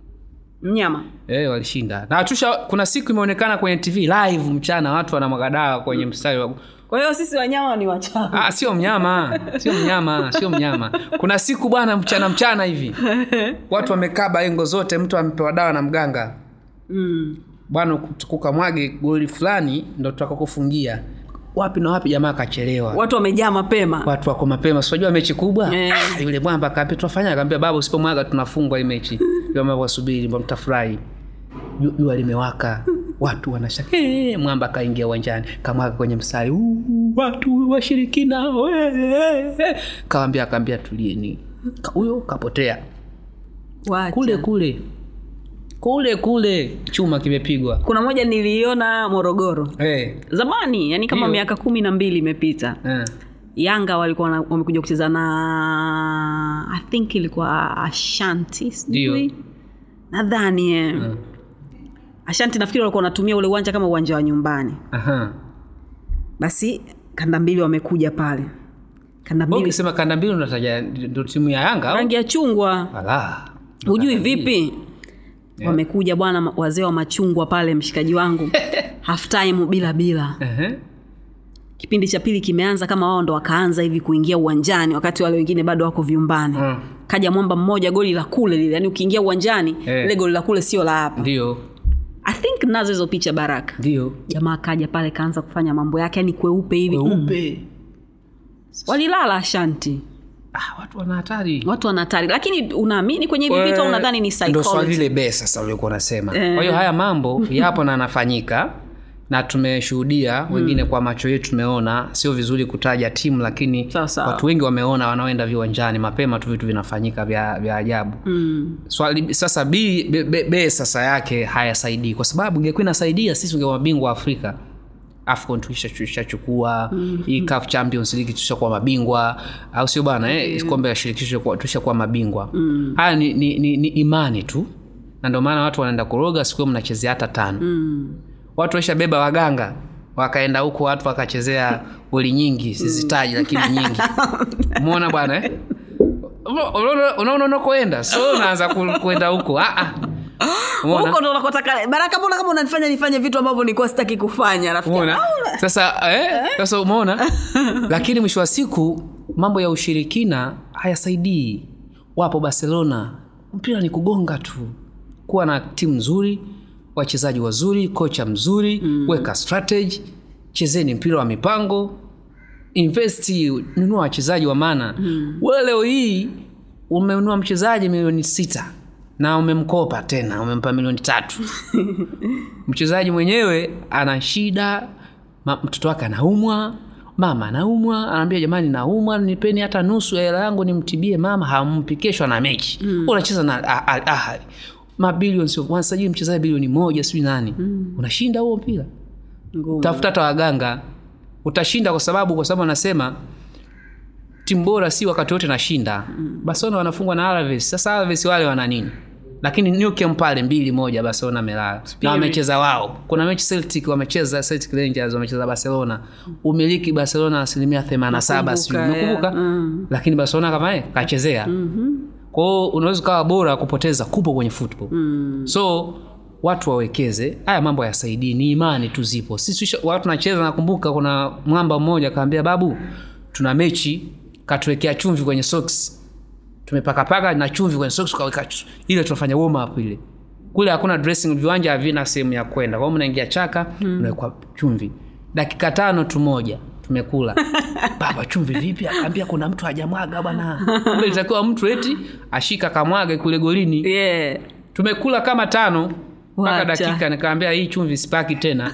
S1: mnyama
S2: e, walishinda na tusha kuna siku imeonekana kwenye tv live mchana watu wanamwaga dawa kwenye mstari wa
S1: kwa hiyo sisi wanyama ni wachawi
S2: ah, sio mnyama sio mnyama sio mnyama kuna siku bwana mchana mchana hivi watu wamekaba engo zote mtu amepewa dawa na mganga
S1: mm.
S2: bwana kukamwage goli fulani ndo tutakakufungia wapi na wapi jamaa akachelewa
S1: watu wamejaa mapema
S2: watu wako mapema sinajua mechi kubwa
S1: Eh.
S2: ah, yule mwamba akaambia tunafanya akaambia baba usipomwaga tunafungwa hii mechi Yule wasubiri mbona mtafurahi Ju- jua limewaka watu wanashaka hey, mwamba akaingia uwanjani kamwaga kwenye msari "Uu, watu washirikina we, we, we." kawambia akaambia tulieni Ka- huyo kapotea
S1: Wacha.
S2: kule kule kule kule chuma kimepigwa
S1: kuna moja niliiona morogoro
S2: hey.
S1: zamani yani kama
S2: Ndio.
S1: miaka kumi na mbili imepita
S2: eh.
S1: yanga walikuwa wana- wamekuja kucheza na i think ilikuwa ashanti sijui
S2: Ndio.
S1: nadhani eh.
S2: Mm. Ashanti
S1: nafikiri walikuwa wanatumia ule uwanja kama uwanja wa nyumbani
S2: Aha.
S1: basi kanda mbili wamekuja pale kanda
S2: Wewe
S1: mbili
S2: ukisema kanda mbili unataja ndo timu ya yanga au?
S1: rangi ya chungwa
S2: Ala.
S1: hujui vipi wamekuja bwana ma- wazee wa machungwa pale mshikaji wangu half time bila bila
S2: Ehe.
S1: kipindi cha pili kimeanza kama wao ndo wakaanza hivi kuingia uwanjani wakati wale wengine bado wako vyumbani
S2: Mm.
S1: kaja mwamba mmoja goli la kule lile yani ukiingia uwanjani
S2: Eh.
S1: ile goli la kule sio la hapa
S2: ndio
S1: i think nazo hizo picha baraka
S2: ndio
S1: jamaa kaja pale kaanza kufanya mambo yake yani kweupe hivi mm.
S2: weupe
S1: walilala ashanti
S2: ah, watu wana hatari
S1: watu wana hatari lakini unaamini kwenye hivi vitu au unadhani ni
S2: ndo swali
S1: psychology
S2: lile be sasa uliokuwa unasema
S1: Eh.
S2: kwa hiyo haya mambo yapo na yanafanyika na tumeshuhudia wengine kwa macho yetu tumeona sio vizuri kutaja timu lakini
S1: Sawa, sawa.
S2: watu wengi wameona wanaoenda viwanjani mapema tu vitu vinafanyika vya, vya ajabu
S1: mm.
S2: swali sasa b, b, b, b sasa yake hayasaidii kwa sababu ingekuwa inasaidia sisi ungekuwa mabingwa wa afrika afcon tuishachukua hii CAF champions league tushakuwa mabingwa au sio bana eh? kombe la shirikisho kwa- tushakuwa mabingwa haya ni, ni, ni, ni imani tu na ndio maana watu wanaenda kuroga siku hiyo mnachezea hata tano
S1: Mm.
S2: watu waishabeba waganga wakaenda huko watu wakachezea goli nyingi sizitaji lakini nyingi umeona bwana eh? Unaona- unaona unakoenda so unaanza ku- kuenda huko Ah, ah. Umeona?
S1: huko ndo unakotaka baraka mbona kama unanifanya nifanye vitu ambavyo nilikuwa sitaki kufanya rafiki
S2: umeona sasa eh, sasa umeona lakini mwisho wa siku mambo ya ushirikina hayasaidii wapo barcelona mpira ni kugonga tu kuwa na timu nzuri wachezaji wazuri kocha mzuri mm. weka strategy chezeni mpira wa mipango investi nunua wachezaji wa maana mm. we leo hii umenunua mchezaji milioni sita na umemkopa tena umempa milioni tatu mchezaji mwenyewe ana shida ma- mtoto wake anaumwa mama anaumwa anaambia jamani naumwa nipeni hata nusu ya hela yangu nimtibie mama hampi kesho ana mechi mm. unacheza na Ah- Al ahali mabilioni sio wanasajili mchezaji bilioni moja sijui nani mm. unashinda huo mpira
S1: Ngumu.
S2: tafuta hata waganga utashinda kwa sababu kwa sababu anasema timu bora si wakati wote nashinda mm. barcelona wanafungwa na alaves sasa alaves wale wana nini lakini Newcastle pale mbili moja barcelona amelala na wamecheza wao kuna mechi celtic wamecheza celtic rangers wamecheza barcelona umiliki barcelona asilimia 87 sijui
S1: Nakumbuka,
S2: umekumbuka
S1: yeah. Mm.
S2: lakini barcelona kama eh, kachezea mm-hmm. kwao unaweza ukawa bora kupoteza kupo kwenye football mm. so watu wawekeze haya mambo hayasaidii ni imani tu zipo sisi tusha- watu nacheza nakumbuka kuna mwamba mmoja akaambia babu tuna mechi katuwekea chumvi kwenye socks tumepakapaka na chumvi kwenye socks tukaweka ch- ile tunafanya warm up ile kule hakuna dressing viwanja havina sehemu ya kwenda kwa hiyo mnaingia chaka mnawekwa chumvi dakika tano tu moja tumekula baba chumvi vipi akaambia kuna mtu hajamwaga bwana kumbe ilitakiwa mtu eti ashika kamwage kule golini
S1: yeah.
S2: tumekula kama tano mpaka
S1: Wacha.
S2: dakika nikaambia hii chumvi sipaki tena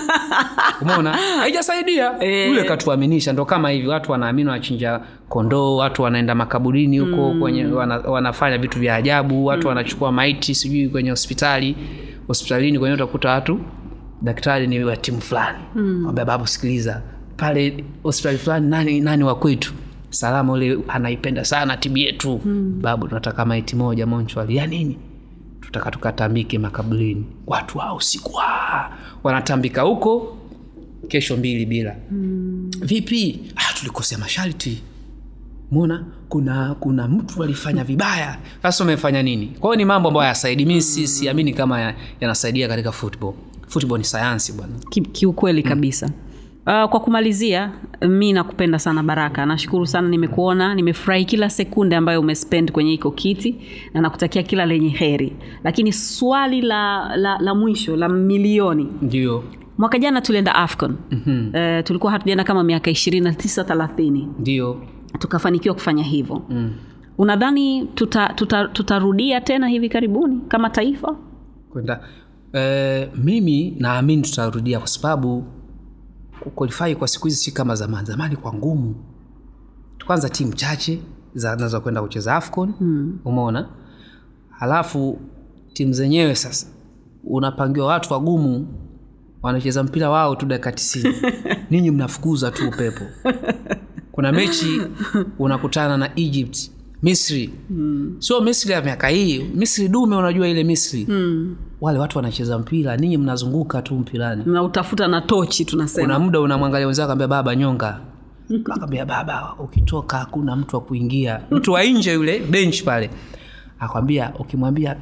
S2: umeona haijasaidia
S1: Eh.
S2: yule katuaminisha ndo kama hivi watu wanaamini wanachinja kondoo watu wanaenda makaburini huko mm. kwenye wana, wanafanya vitu vya ajabu watu mm. wanachukua maiti sijui kwenye hospitali hospitalini kwenye utakuta watu daktari ni wa timu fulani mm. babu sikiliza pale hospitali fulani nani, nani wa kwetu salama ule anaipenda sana timu yetu mm. babu tunataka maiti moja monchwali ya nini tutaka tukatambike makaburini watu hao usiku ah, wanatambika huko kesho mbili bila mm. vipi ah, tulikosea masharti mona kuna kuna mtu alifanya vibaya sasa umefanya nini kwa hiyo ni mambo ambayo hayasaidi mi si- siamini kama ya- yanasaidia katika football football ni sayansi bwana
S1: Ki- kiukweli kabisa Uh, kwa kumalizia mi nakupenda sana baraka nashukuru sana nimekuona nimefurahi kila sekunde ambayo umespend kwenye hiko kiti na nakutakia kila lenye heri lakini swali la, la, la mwisho la milioni
S2: ndio
S1: mwaka jana tulienda afcon mm-hmm. uh, tulikuwa hatujaenda kama miaka ishirini na tisa thelathini
S2: ndio
S1: tukafanikiwa kufanya hivyo mm. unadhani tutarudia tuta, tuta tutarudia tena hivi karibuni kama taifa
S2: kwenda eh, mimi naamini tutarudia kwa sababu kuqualify kwa siku hizi si kama zamani zamani kwa ngumu kwanza timu chache zinaweza kwenda kucheza afcon mm. umeona halafu timu zenyewe sasa unapangiwa watu wagumu wanacheza mpira wao tu dakika tisini ninyi mnafukuza tu upepo kuna mechi unakutana na egypt misri mm. sio misri ya miaka hii misri dume unajua ile misri mm. wale watu wanacheza mpira ninyi mnazunguka tu mpirani
S1: na utafuta na tochi tunasema
S2: kuna muda unamwangalia wenzako kaambia baba nyonga akaambia baba ukitoka hakuna mtu wa kuingia mtu wa nje yule bench pale akwambia ukimwambia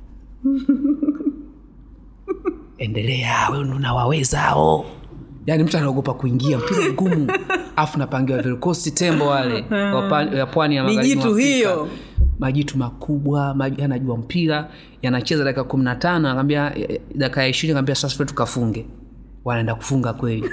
S2: endelea we unawawezao yaani mtu anaogopa kuingia mpira mgumu afu napangiwa vikosi tembo wale wa pa- ya pwani ya magharibi mwa
S1: Mijitu
S2: Afrika.
S1: hiyo.
S2: majitu makubwa maji- yanajua mpira yanacheza dakika kumi na tano anaambia dakika ya ishirini anaambia sasa tuende tukafunge wanaenda kufunga kweli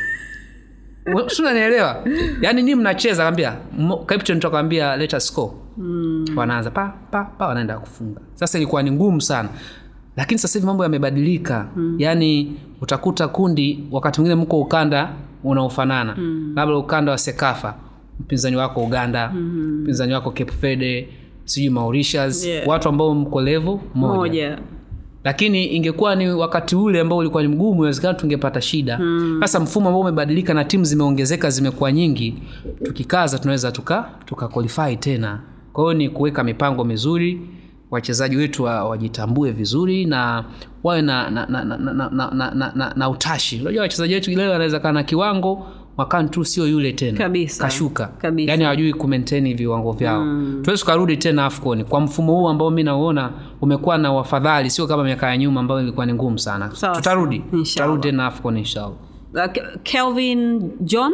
S2: sunanielewa yaani ni mnacheza kaambia captain tu akaambia let us score mm. wanaanza pa pa pa wanaenda kufunga sasa ilikuwa ni ngumu sana lakini sasa hivi mambo yamebadilika mm. yaani utakuta kundi wakati mwingine mko ukanda unaofanana mm. labda ukanda wa sekafa mpinzani wako uganda mm-hmm. mpinzani wako cape verde sijui mauritius
S1: Yeah.
S2: watu ambao mko levo moja
S1: moja
S2: lakini ingekuwa ni wakati ule ambao ulikuwa ni mgumu inawezekana tungepata shida sasa mfumo ambao umebadilika na timu zimeongezeka zimekuwa nyingi tukikaza tunaweza tuka tuka qualify tena kwa hiyo ni kuweka mipango mizuri wachezaji wetu wa- wajitambue vizuri na wawe na na, na, na, na, na, na, na, na, na utashi unajua wachezaji wetu leo wanaweza kaa na kiwango mwakani tu sio yule tena
S1: Kabisa.
S2: kashuka
S1: Kabisa.
S2: yaani hawajui kumaintain viwango vyao mm. tuwezi tukarudi tena afcon kwa mfumo huu ambao mi nauona umekuwa na wafadhali sio kama miaka ya nyuma ambayo ilikuwa ni ngumu sana
S1: Sawa,
S2: tutarudi
S1: sawa. Inshallah.
S2: tutarudi tena afcon inshallah
S1: Uh, Ke- kelvin john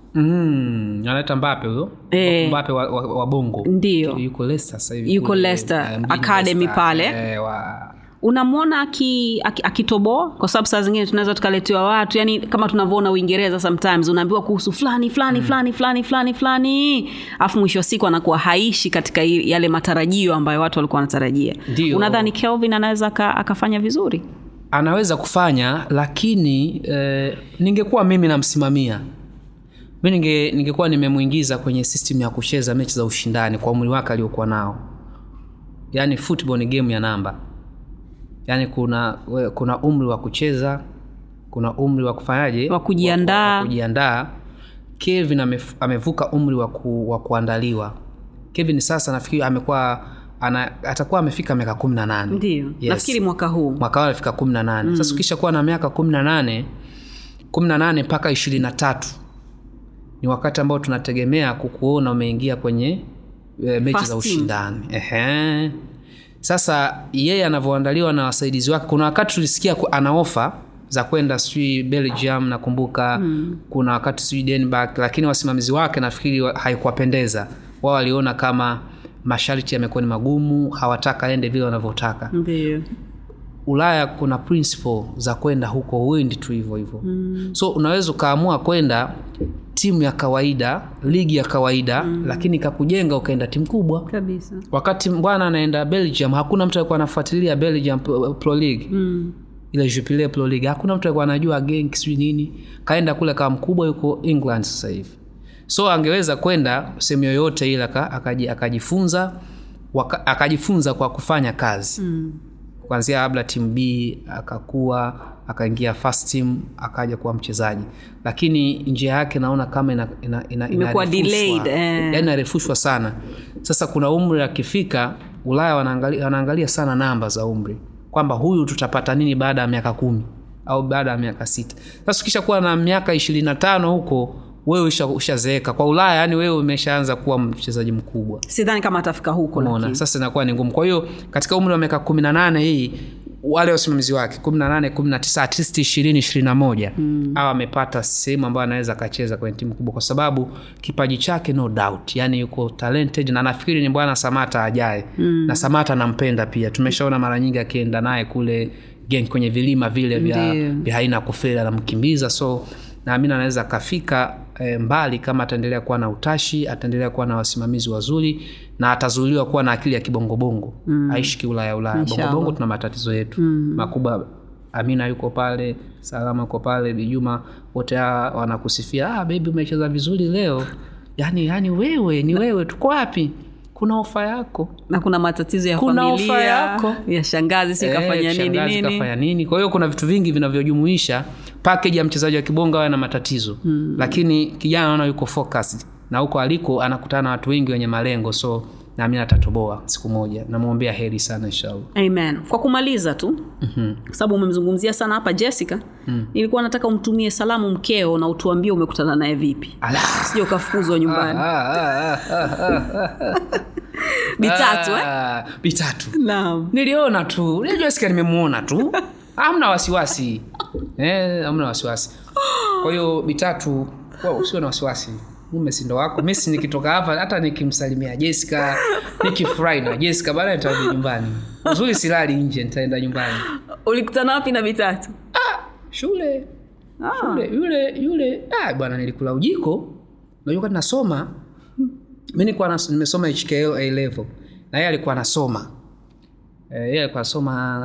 S2: mm, analeta mbape huyo
S1: Eh.
S2: mbape wa, wa, wa bongo
S1: Ndio.
S2: yuko Leicester sasa hivi
S1: Yuko
S2: kule,
S1: Leicester,
S2: eh, mjini
S1: Academy
S2: Leicester.
S1: pale.
S2: eh, wa,
S1: unamwona aki- aki- akitoboa aki kwa sababu saa zingine tunaweza tukaletewa watu yani kama tunavyoona uingereza sometimes unaambiwa kuhusu fulani fulani fulani fulani fulani fulani alafu mwisho wa siku anakuwa haishi katika i- yale matarajio ambayo watu walikuwa wanatarajia
S2: Ndio.
S1: unadhani kelvin anaweza aka- akafanya vizuri
S2: anaweza kufanya lakini eh, ningekuwa mimi namsimamia mi ninge, ningekuwa nimemwingiza kwenye system ya kucheza mechi za ushindani kwa umri wake aliokuwa nao yaani football ni game ya namba yaani kuna we- kuna umri wa kucheza kuna umri wa kufanyaje
S1: Wa kujiandaa.
S2: wa, wa kujiandaa kevin amef, amevuka umri wa, ku, wa kuandaliwa kevin sasa nafikiri amekuwa ana, atakuwa amefika miaka kumi na nane
S1: ndio
S2: Yes
S1: nafikiri mwaka huu
S2: mwaka wao alifika kumi na nane mm. sasa ukisha kuwa na miaka kumi na nane kumi na nane mpaka ishirini na tatu ni wakati ambao tunategemea kukuona umeingia kwenye e, mechi
S1: First
S2: za
S1: team.
S2: ushindani Ehe. sasa yeye anavyoandaliwa na wasaidizi wake kuna wakati tulisikia ku- ana ofa za kwenda sijui belgium nakumbuka mm. kuna wakati sijui denmark lakini wasimamizi wake nafikiri wa- haikuwapendeza wao waliona kama masharti yamekuwa ni magumu hawataka aende vile wanavyotaka
S1: ndio
S2: ulaya kuna principle za kwenda huko huendi tu hivyo hivyo mm. so unaweza ukaamua kwenda timu ya kawaida ligi ya kawaida mm. lakini ikakujenga ukaenda timu kubwa
S1: kabisa
S2: wakati bwana anaenda belgium hakuna mtu alikuwa anafuatilia belgium pro, pro league
S1: mm.
S2: ile jupiler pro league hakuna mtu alikuwa anajua genk sijui nini kaenda kule kama mkubwa yuko england sasa hivi so angeweza kwenda sehemu yoyote ile aka- akaji- akajifunza waka, akajifunza kwa kufanya kazi
S1: Mm.
S2: kuanzia labda timu b akakua akaingia first team akaja kuwa mchezaji lakini njia yake naona kama ina, ina, ina,
S1: Imekuwa
S2: inarefushwa.
S1: delayed, eh.
S2: Yaani inarefushwa sana sasa kuna umri akifika ulaya wanaangalia, wanaangalia sana namba za umri kwamba huyu tutapata nini baada ya miaka kumi au baada ya miaka sita sasa ukisha kuwa na miaka ishirini na tano huko wewe usha- ushazeeka kwa ulaya yani wewe umeshaanza kuwa mchezaji mkubwa
S1: sidhani kama atafika huko
S2: umeona
S1: lakini.
S2: sasa inakuwa ni ngumu kwa hiyo katika umri wa miaka kumi na nane hii wale wasimamizi wake kumi na nane kumi na tisa at least ishirini ishirini na moja au amepata sehemu ambayo anaweza akacheza kwenye timu kubwa kwa sababu kipaji chake no doubt yani yuko talented na nafikiri ni bwana samata ajaye mm. na samata nampenda pia tumeshaona mara nyingi akienda naye kule gen kwenye vilima vile vya,
S1: Ndiyo.
S2: vya haina kufeli anamkimbiza so naamini anaweza akafika e, mbali kama ataendelea kuwa na utashi ataendelea kuwa na wasimamizi wazuri na atazuiliwa kuwa na akili ya kibongobongo mm. aishi kiulaya ulaya
S1: Inshallah.
S2: bongobongo tuna matatizo yetu mm. makubwa amina yuko pale salama yuko pale bijuma wote hawa wanakusifia ah, bebi umecheza vizuri leo yani yani wewe ni wewe tuko wapi kuna ofa yako
S1: na kuna matatizo ya
S2: Kuna
S1: familia
S2: ofa yako.
S1: ya shangazi si
S2: Eh,
S1: kafanya nini
S2: shangazi
S1: nini
S2: kafanya nini kwa hiyo kuna vitu vingi vinavyojumuisha package ya mchezaji wa kibonga awe na matatizo hmm. lakini kijana naona yuko focused na huko aliko anakutana na watu wengi wenye malengo so naamini atatoboa siku moja namwombea heri sana inshallah
S1: amen kwa kumaliza tu mm-hmm. kwa sababu umemzungumzia sana hapa jessica mm. nilikuwa nataka umtumie salamu mkeo na utuambie umekutana naye vipi
S2: Ala.
S1: sija ukafukuzwa nyumbani
S2: Ah, ah, ah, ah, ah,
S1: bitatu eh?
S2: ah, bitatu
S1: naam
S2: niliona tu Ile jessica nimemuona tu amna wasiwasi eh, amna wasiwasi kwa hiyo bitatu wa- usiwe na wasiwasi mume sindo wako misi nikitoka hapa hata nikimsalimia jessica nikifurahi na jessica baadaye nitarudi nyumbani uzuri silali nje nitaenda nyumbani
S1: ulikutana wapi na bitatu
S2: shule
S1: Ah.
S2: shule yule yule ah, bwana nilikula ujiko najua kati nasoma mi nilikuwa nas- nimesoma hkl a level na yeye alikuwa anasoma Eh, yeye alikuwa anasoma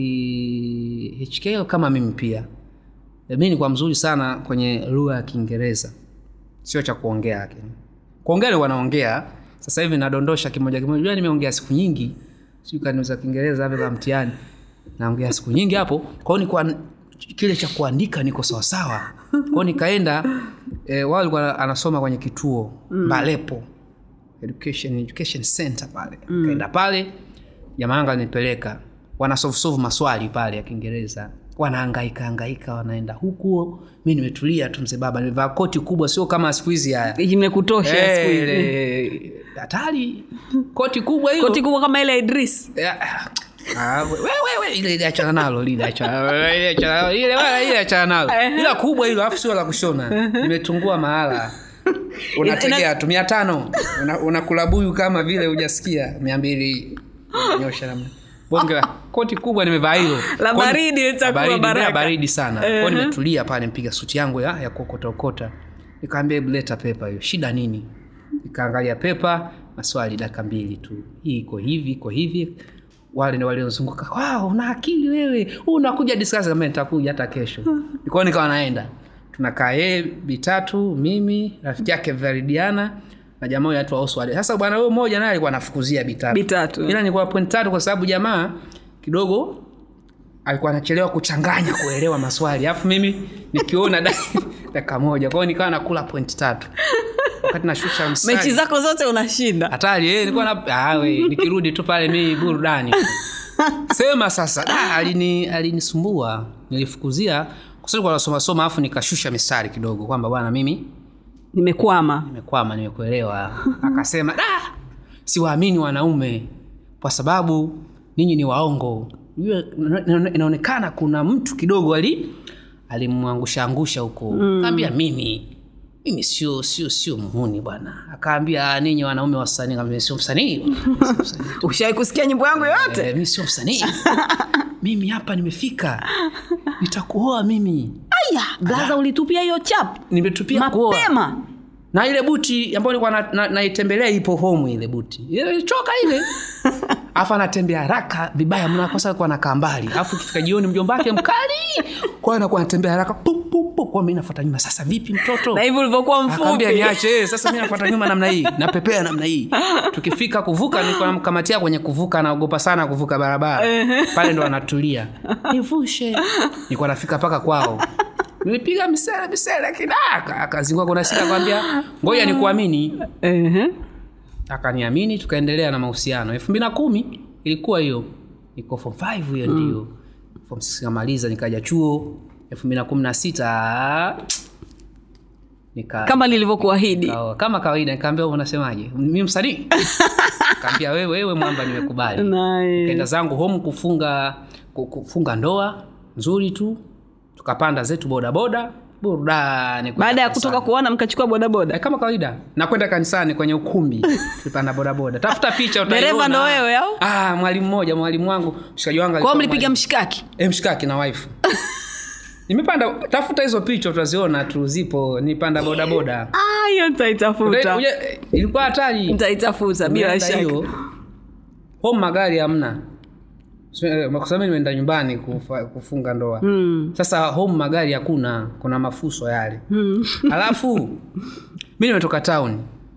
S2: nafikiri hkl kama mimi pia Eh, mi nilikuwa mzuri sana kwenye lugha ya kiingereza sio cha kuongea lakini kuongea nilikuwa naongea sasa hivi nadondosha kimoja kimoja Unajua nimeongea siku nyingi sijui kaniuza kiingereza hapa kwa mtihani naongea siku nyingi hapo kwao nilikuwa kile cha kuandika niko sawasawa kwao nikaenda e, wao alikuwa anasoma kwenye kituo mm. balepo education, education center pale mm. kaenda pale jamaa yangu alinipeleka wanasofusofu maswali pale ya kiingereza wanaangaika angaika wanaenda huku mi nimetulia tu mzee baba nimevaa koti kubwa sio kama siku hizi haya
S1: imekutosha siku hizi
S2: Eh, hatari koti kubwa hilo
S1: koti kubwa kama ile ya idris
S2: Eh, ah, we- we- we, ile ile achana nalo lile achana ile achana nalo, ile wala ile achana nalo ila kubwa hilo afu sio la kushona nimetungua mahala unategea tu mia tano Una- unakula buyu kama vile hujasikia mia mbili nyosha namna bonge la koti kubwa nimevaa hilo
S1: La
S2: Kwa-
S1: baridi litakuwa
S2: baridi,
S1: baraka.
S2: ndio baridi sana kwao nimetulia pale mpiga suti yangu ya, ya kuokotaokota nikaambia hebu leta pepa hiyo shida nini nikaangalia pepa maswali dakika mbili tu hii iko hivi iko hivi wale ni waliozunguka wow, una akili wewe unakuja discuss kama nitakuja hata kesho kwao nikawa naenda tunakaa yeye bitatu mimi rafiki yake veridiana na jamaa huyu anaitwa Oswald. Sasa bwana huyo mmoja naye alikuwa anafukuzia bitatu.
S1: Bitatu.
S2: Ila nilikuwa point tatu kwa sababu jamaa kidogo alikuwa anachelewa kuchanganya kuelewa maswali. Alafu mimi nikiona da- dakika moja. Kwa hiyo nikawa nakula point tatu. Wakati nashusha mstari.
S1: mechi zako zote unashinda
S2: Hatari eh, nilikuwa na ah, we, nikirudi tu pale mimi burudani. Sema sasa, da, alini alinisumbua. Nilifukuzia kwa sababu kwa nasoma soma afu nikashusha mistari kidogo kwamba bwana mimi
S1: nimekwama
S2: nimekwama nimekuelewa akasema da siwaamini wanaume kwa sababu ninyi ni waongo Yule- ina- inaonekana kuna mtu kidogo ali alimwangusha angusha huko mm. kaambia mimi mimi sio sio sio muhuni bwana akaambia "Ah, ninyi wanaume wasanii kaambia sio msanii bwana. Sio msanii.
S1: ushawai kusikia nyimbo yangu yoyote
S2: Eh, mimi sio msanii mimi hapa nimefika nitakuoa mimi
S1: aya blaza ulitupia hiyo chap
S2: nimetupia kuoa
S1: mapema
S2: na ile buti ambayo nilikuwa na- na- naitembelea ipo home ile buti ile choka ile afu anatembea haraka vibaya mna kwa sababu anakaa mbali afu ikifika jioni mjomba wake mkali kwa hiyo anakuwa anatembea haraka pu pu pu kwa mimi nafuata nyuma sasa vipi mtoto
S1: na hivi ulivyokuwa mfupi
S2: akaambia niache eh, sasa mimi nafuata nyuma namna hii napepea namna hii tukifika kuvuka nilikuwa namkamatia kwenye kuvuka anaogopa sana kuvuka barabara pale ndo anatulia nivushe nilikuwa nafika mpaka kwao nilipiga misele misele kidaka akazingua kuna sita kwambia ngoja nikuamini
S1: Ehe.
S2: akaniamini tukaendelea na mahusiano elfu mbili na kumi ilikuwa hiyo niko form 5 hiyo ndio form 6 kamaliza nikaja chuo elfu mbili na kumi na sita nika
S1: kama nilivyokuahidi
S2: Sawa, kama kawaida nikaambia "Wewe unasemaje mi msanii kaambia wewe wewe mwamba nimekubali
S1: Nice.
S2: kaenda zangu home kufunga ku- kufunga ndoa nzuri tu tukapanda zetu bodaboda burudani kwenda
S1: baada ya
S2: kanisani.
S1: kutoka kuona mkachukua bodaboda
S2: Eh, kama kawaida nakwenda kanisani kwenye ukumbi tulipanda bodaboda tafuta picha utaiona.
S1: Dereva ndo wewe, au?
S2: ah, mwalimu mmoja mwalimu wangu mshikaji wangu
S1: kwao
S2: alikuwa
S1: mlipiga
S2: mwalimu.
S1: mshikaki
S2: Eh, mshikaki na wife nimepanda tafuta hizo picha utaziona tu zipo nipanda bodaboda
S1: Ah, hiyo nitaitafuta
S2: Uje- eh, ilikuwa hatari
S1: nitaitafuta bila
S2: Nimeenda
S1: shaka
S2: hiyo, home magari hamna So, eh, kwa sababu nimeenda nyumbani kufa, kufunga ndoa
S1: Mm.
S2: sasa home magari hakuna kuna mafuso yale
S1: Mm.
S2: alafu mi nimetoka town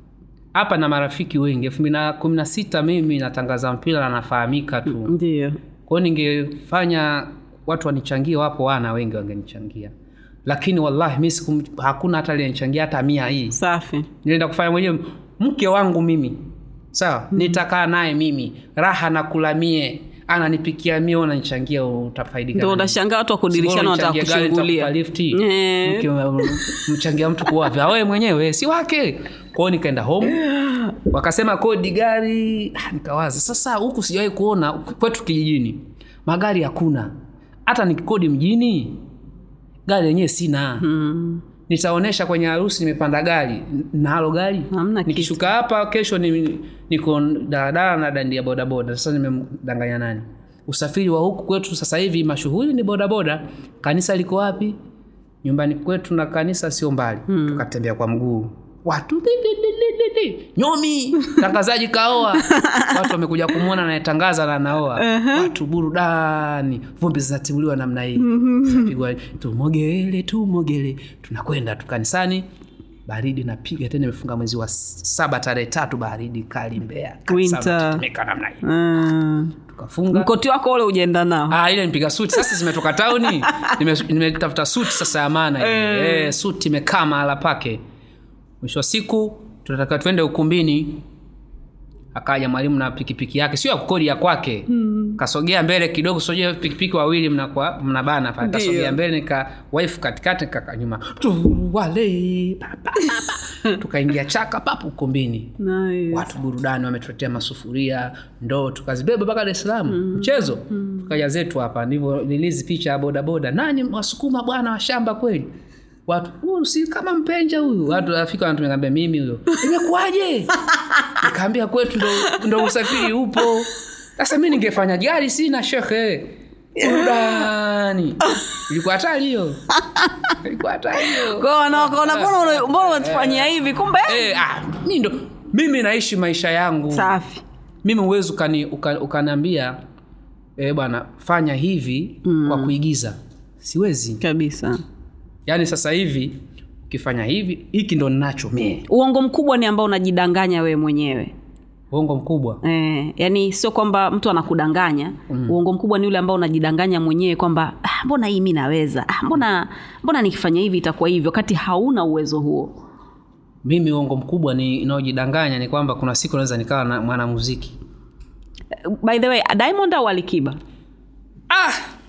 S2: hapa na marafiki wengi elfu mbili na kumi na sita mimi natangaza mpira na nafahamika tu
S1: ndio
S2: kwao ningefanya watu wanichangie wapo wana wengi wangenichangia lakini wallahi mi sikum, hakuna hata aliyenichangia hata mia hii
S1: safi
S2: nilienda kufanya mwenyewe mke wangu mimi sawa mm. nitakaa naye mimi raha nakula mie ananipikia mie unanichangia utafaidika
S1: ndo
S2: nini?
S1: unashangaa watu wakudirishana wanataka
S2: Unichangie gari,
S1: kuchungulia
S2: nitakupa lifti.
S1: Eh.
S2: Mke wa- mchangia mtu kuwavya wewe mwenyewe si wake kwao nikaenda home wakasema kodi gari Ah, nikawaza sasa huku sijawahi kuona kwetu kijijini magari hakuna hata nikikodi mjini gari lenyewe sina
S1: Mm.
S2: nitaonesha kwenye harusi nimepanda gari N- nalo gari
S1: Hamna kitu.
S2: nikishuka hapa kesho ni, niko daladala na dandia bodaboda sasa nimemdanganya nani usafiri wa huku kwetu sasa hivi mashughuli ni bodaboda kanisa liko wapi nyumbani kwetu na kanisa sio mbali hmm. tukatembea kwa mguu watu di, di, di, di, di, di. nyomi tangazaji kaoa watu wamekuja kumwona anayetangaza na anaoa watu burudani vumbi zinatimuliwa namna hii Zinapigwa, tumogele tumogele tunakwenda tu kanisani baridi napiga tena imefunga mwezi wa s- saba tarehe tatu baridi kali mbea Kanisa
S1: Winter.
S2: linatetemeka namna hii
S1: Mm.
S2: tukafunga
S1: mkoti wako ule ujaenda nao
S2: Ah, ile nipiga suti sasa zimetoka tauni Nime- nimetafuta suti sasa ya maana ile. eh, suti imekaa mahala pake mwisho wa siku tunataka twende ukumbini akaja mwalimu na pikipiki yake sio ya kukodi ya kwake hmm. kasogea mbele kidogo sogea pikipiki wawili mnakwa mnabana pale
S1: Ndio.
S2: kasogea mbele nika wife katikati kaka nyuma tuwale pa, pa, pa, pa. tukaingia chaka papu ukumbini
S1: nice.
S2: watu burudani wametuletea masufuria ndoo tukazibeba mpaka dar es salaam mm. mchezo mm. tukaja zetu hapa ndivyo nilizi picha ya bodaboda nani wasukuma bwana wa shamba kweli watu "Huyu si kama mpenja huyu watu afika wanatuambia mimi huyo imekuwaje nikaambia kwetu ndo, ndo usafiri upo sasa mi ningefanya gari sina shekhe burudani ilikuwa hatari hiyo ilikuwa hatari hiyo
S1: Kwa hiyo wana- wakaona mbona una- mbona unatufanyia hivi kumbe
S2: Eh, ah, mi ndo mimi naishi maisha yangu
S1: safi
S2: mimi uwezi ukani, uka, ukaniambia e, bwana fanya hivi mm. kwa kuigiza siwezi
S1: kabisa
S2: yaani sasa hivi ukifanya hivi hiki ndo ninacho mie
S1: uongo mkubwa ni ambao unajidanganya wewe mwenyewe
S2: uongo mkubwa
S1: Eh, yani sio kwamba mtu anakudanganya mm. uongo mkubwa ni ule ambao unajidanganya mwenyewe kwamba ah, mbona hii mi naweza ah, mbona mbona nikifanya hivi itakuwa hivyo wakati hauna uwezo huo
S2: mimi uongo mkubwa ni inaojidanganya ni kwamba kuna siku naweza nikawa na mwanamuziki
S1: Eh, by the way diamond au alikiba
S2: ah!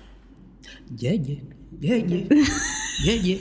S2: jeje jeje jeje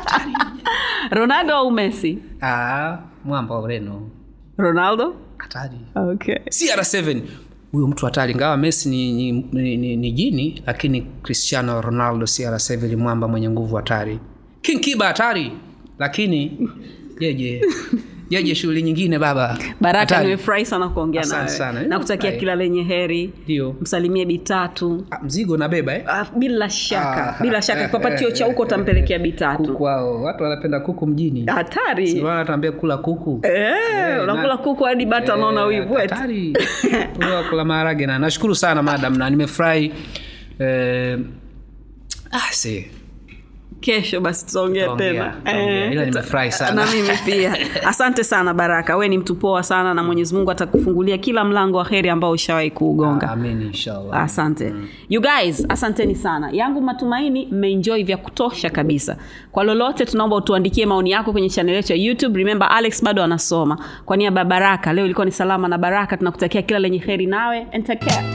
S1: ronaldo au messi
S2: ah, mwamba wa ureno
S1: ronaldo
S2: hatari
S1: okay.
S2: cr7 huyo mtu hatari ingawa messi ni, ni, ni, ni, ni jini lakini cristiano ronaldo cr7 ni mwamba mwenye nguvu hatari king kiba hatari lakini jeje jeje shughuli nyingine baba
S1: baraka
S2: Hatari.
S1: nimefurahi sana kuongea
S2: Asante
S1: nawe
S2: sana.
S1: na kutakia
S2: Nimefurahi.
S1: kila lenye heri
S2: ndio
S1: msalimie bitatu
S2: Ah, mzigo nabeba eh?
S1: Ah, bila shaka
S2: Ah,
S1: bila shaka
S2: eh,
S1: papatio
S2: eh,
S1: cha huko utampelekea bitatu
S2: kuku wao watu wanapenda kuku mjini
S1: hatari
S2: tuambia kula kuku
S1: Eh, unakula
S2: na-
S1: kuku hadi bata anaona
S2: Eh,
S1: wivu eti.
S2: hatari. Huyo kula maharage na nashukuru sana madam na nimefurahi eh, ah, see.
S1: kesho basi tutaongea
S2: Tutaongea,
S1: tena
S2: tutaongea.
S1: Eh,
S2: Ila
S1: tuta-
S2: nimefurahi sana.
S1: na mimi pia asante sana baraka we ni mtu poa sana na mwenyezi mungu atakufungulia kila mlango wa heri ambao ushawahi kuugonga
S2: amin inshallah
S1: asante you guys asanteni sana yangu matumaini mmeenjoy vya kutosha kabisa kwa lolote tunaomba utuandikie maoni yako kwenye chanel yetu ya youtube remember alex bado anasoma kwa niaba ya baraka leo ilikuwa ni salama na baraka tunakutakia kila lenye heri nawe and take care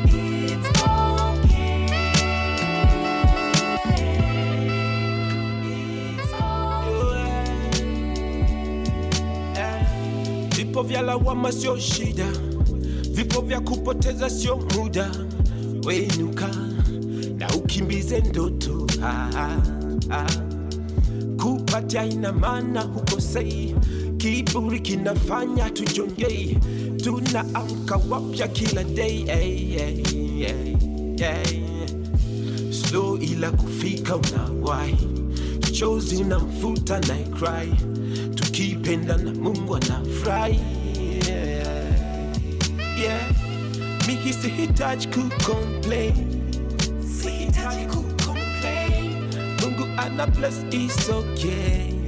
S3: Vipo vya lawama sio shida, vipo vya kupoteza sio muda. Wenuka, ukimbize ndoto ah, ah, ah. kupatia ina maana hukosei kiburi kinafanya tujongei tunaamka wapya kila day hey, hey, hey, hey. slow ila kufika unawahi chozi na mfuta na cry tukipenda na mungu anafurahi yeah. yeah. mi sihitaji kucomplain sihitaji kucomplain mungu ana bless is okay